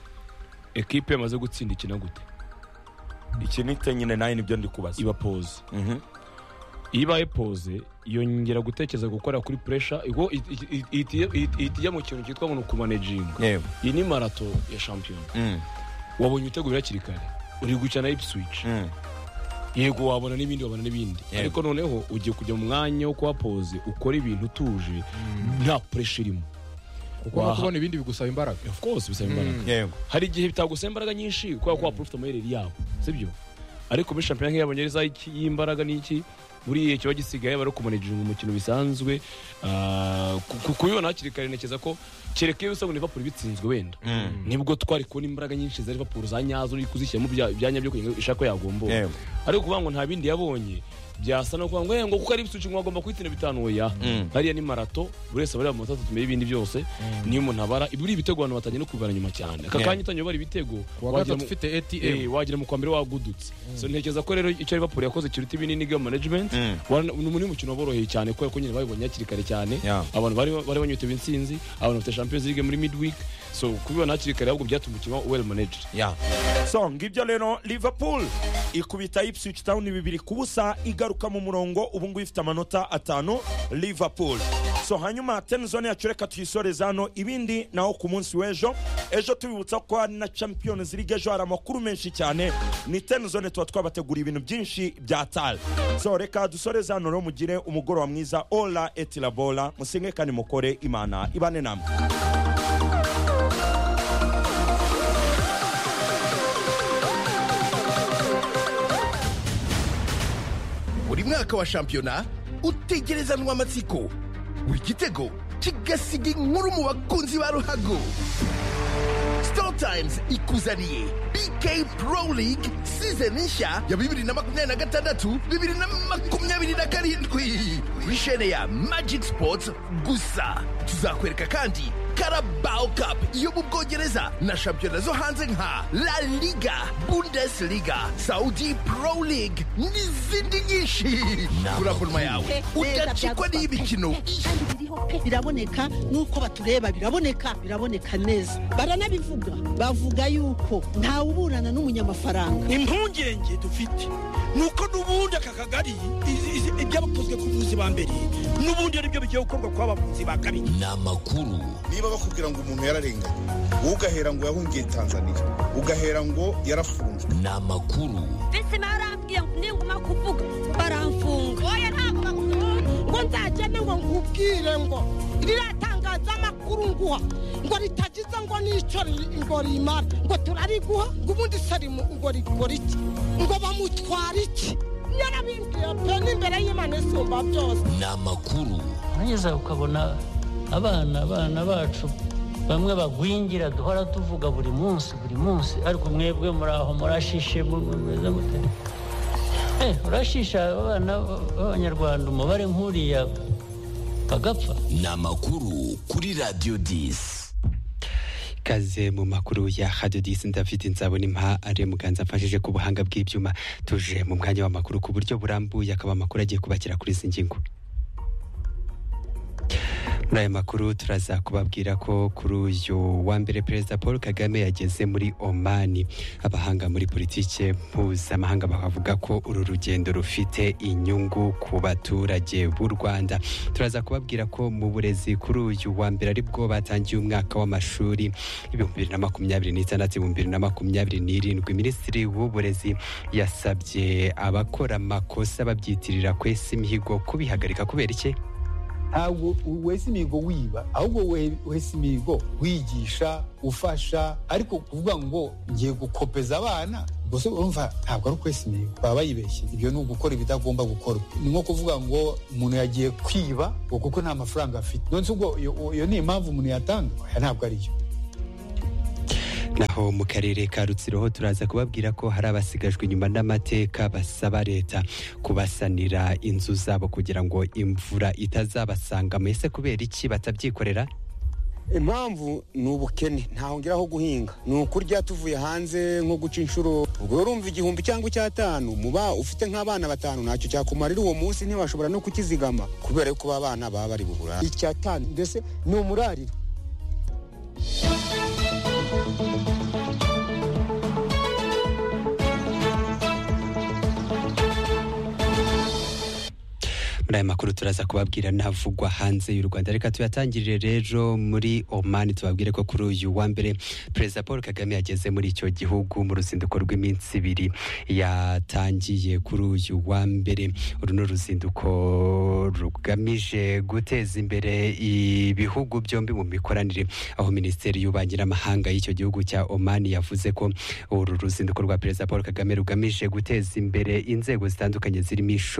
Speaker 4: ekipe yamaze gutsinda ikina gute
Speaker 2: iki nite nyine nawe nibyo ndi kubaza
Speaker 4: iba pose iyo ibaye pose yongera gutekereza gukora kuri puresha ihita ijya mu kintu cyitwa ngo ni ukumanejinga
Speaker 2: yego
Speaker 4: iyi ni marato ya shampiyona wabonye ibitego biri hakiri kare uri gukina na ipswich yego wabona n'ibindi wabona n'ibindi
Speaker 2: Yego.
Speaker 4: ariko noneho ugiye kujya mu mwanya wo kuba pose ukora ibintu utuje nta puresha irimo
Speaker 1: kuko no
Speaker 4: Waha-
Speaker 1: kubona ibindi bigusaba imbaraga
Speaker 4: of course bisaba imbaraga
Speaker 2: yego
Speaker 4: hari igihe bitagusaba imbaraga nyinshi kubera ko wapfa ufite amayeri yabo sibyo ariko muri shampiyona nk'iy'abongereza iki- y'imbaraga n'iki buriya kiba gisigaye bari kumanejera mu mukino bisanzwe Ah, ku- ku- kubibona hakiri kare ntekereza ko kereka iyo bisabwa liverpool bitsinzwe wenda nibwo twari kubona imbaraga nyinshi za liverpool za nyazo uri kuzishyiramo ibya- ibyanya byo kugira ngo ishake yagombowe
Speaker 2: Yego.
Speaker 4: ariko kuvuga ngo nta bindi yabonye byasa no kuvuga ngo "Eh, ngo kuko ari ibisuci ngo agomba kuyitina bitanu oya hariya ni marato buri wese abareba amanota atatu ibindi byose niyo umuntu abara ibi ibitego abantu batangiye no kubibara nyuma cyane aka kanya utangiye ubara ibitego
Speaker 1: kuwa
Speaker 4: wagira
Speaker 1: gatatu
Speaker 4: mu-
Speaker 1: ufite atm
Speaker 4: Eh, wagira mu kwa mbere wagudutse so ntekereza ko rero icyo liverpool yakoze kiruta ibinini game management Wana- ni muri mukino waboroheye cyane kubera ko nyine babibonye hakiri kare cyane
Speaker 2: Yeah.
Speaker 4: abantu bari bari banyotewe intsinzi abantu bafite champions league muri midweek so kubibona hakiri kare ahubwo byatumye umukino well managed
Speaker 2: ya so ngibyo rero liverpool ikubita ipswich town bibiri ku busa igaruka mu murongo ubu ngubu ifite amanota atanu liverpool so hanyuma tenizone yacu reka tuyisoreze hano ibindi naho ku munsi w'ejo ejo tubibutsa ko hari na champions league ejo hari amakuru menshi cyane ni tenizone tuba twabateguriye ibintu byinshi bya tal so reka dusoreze hano rero mugire umugoroba mwiza ola etilabola musenge kandi mukore imana ibane namwe
Speaker 9: buri mwaka wa shampiyona utegerezanwa amatsiko buri gitego kigasiga inkuru mu bakunzi ba ruhago star times ikuzaniye bk pro league season nshya ya bibiri na makumyabiri na gatandatu bibiri na makumyabiri na karindwi wishene ya magic sports gusa tuzakwereka kandi carabao cup yo mu bwongereza na shampiyona zo hanze nka la liga bundesliga saudi pro league n'izindi nyinshi kurambura yawe udacikwa n'iy'imikino
Speaker 10: biraboneka n'uko batureba biraboneka biraboneka neza baranabivuga bavuga yuko ntawuburana n'umunyamafaranga
Speaker 11: impungenge dufite nuko n'ubundi aka kagari izi- izi- ibyabakozwe ku buzi ba mbere n'ubundi ari byo bigiye gukorwa ku babuzi ba kabiri
Speaker 12: niba bakubwira ngo umuntu yararenganye wowe ugahera ngo yahungiye tanzania ugahera ngo yarafunzwe
Speaker 10: mbese barambwiye ngo ninguma kuvuga baramfunga oya ntabwo bakuvuga ngo nzagende ngo nkubwire ngo riratangaza amakuru nguha ngo ritagize ngo n'icyo ri- ngo rimara ngo turariguha ngo ubundi se rimu- ngo rikora iki ngo bamutwara iki yarabibwiye pe n'imbere y'imana isumba byose
Speaker 13: ni amakuru urageza ukabona abana abana bacu bamwe bagwingira duhora tuvuga buri munsi buri munsi ariko mwebwe muri aho murashishe mu- mu- mumeze mute Eh, urashisha abana b'abanyarwanda umubare nk'uriya bagapfa
Speaker 14: ni amakuru kuri radiyo disi
Speaker 15: ikaze mu makuru ya radio disi david nzabonimpa ari muganza amfashije ku buhanga bw'ibyuma tuje mu mwanya w'amakuru ku buryo burambuye akaba amakuru agiye kubakira kuri izi ngingo muri aya makuru turaza kubabwira ko kuri uyu wa mbere perezida paul kagame yageze muri omani abahanga muri politike mpuzamahanga bakavuga ko uru rugendo rufite inyungu ku baturage b'u rwanda turaza kubabwira ko mu burezi kuri uyu wa mbere ari bwo batangiye umwaka w'amashuri ibihumbi bibiri na makumyabiri n'itandatu ibihumbi bibiri na makumyabiri n'irindwi minisitiri w'uburezi yasabye abakora amakosa babyitirira kwesa imihigo kubihagarika kubera iki
Speaker 16: ntabwo wese imihigo wiba ahubwo we- wese imihigo wigisha ufasha ariko kuvuga ngo ngiye gukopeza abana gusa urumva ntabwo ari ukwesa imihigo baba bayibeshye ibyo ni ugukora ibidagomba gukorwa ni nko kuvuga ngo umuntu yagiye kwiba ngo kuko nta mafaranga afite nonese ubwo iyo iyo ni impamvu umuntu yatanga Oya, ntabwo ari yo
Speaker 15: naho mu karere ka rutsiro ho turaza kubabwira ko hari abasigajwe inyuma n'amateka basaba leta kubasanira inzu zabo kugira ngo imvura itazabasanga mwese kubera iki batabyikorera
Speaker 4: impamvu ni ubukene ntahongeraho guhinga ni ukurya tuvuye hanze nko guca inshuro ubwo rero urumva igihumbi cyangwa icyatanu muba ufite nk'abana batanu ntacyo cyakumarira uwo munsi ntibashobora no kukizigama kubera yuko aba bana baba bari bubura
Speaker 17: icyatanu mbese ni umurariro
Speaker 15: muri aya makuru turaza kubabwira n'avugwa hanze y'u rwanda reka tuyatangirire rero muri omani tubabwire ko kuri uyu wa mbere perezida paul kagame yageze muri icyo gihugu mu ruzinduko rw'iminsi ibiri yatangiye kuri uyu wa mbere uru ni uruzinduko rugamije guteza imbere ibihugu byombi mu mikoranire aho minisiteri y'ububanyi n'amahanga y'icyo gihugu cya omani yavuze ko uru ruzinduko rwa perezida paul kagame rugamije guteza imbere inzego zitandukanye zirimo ishuri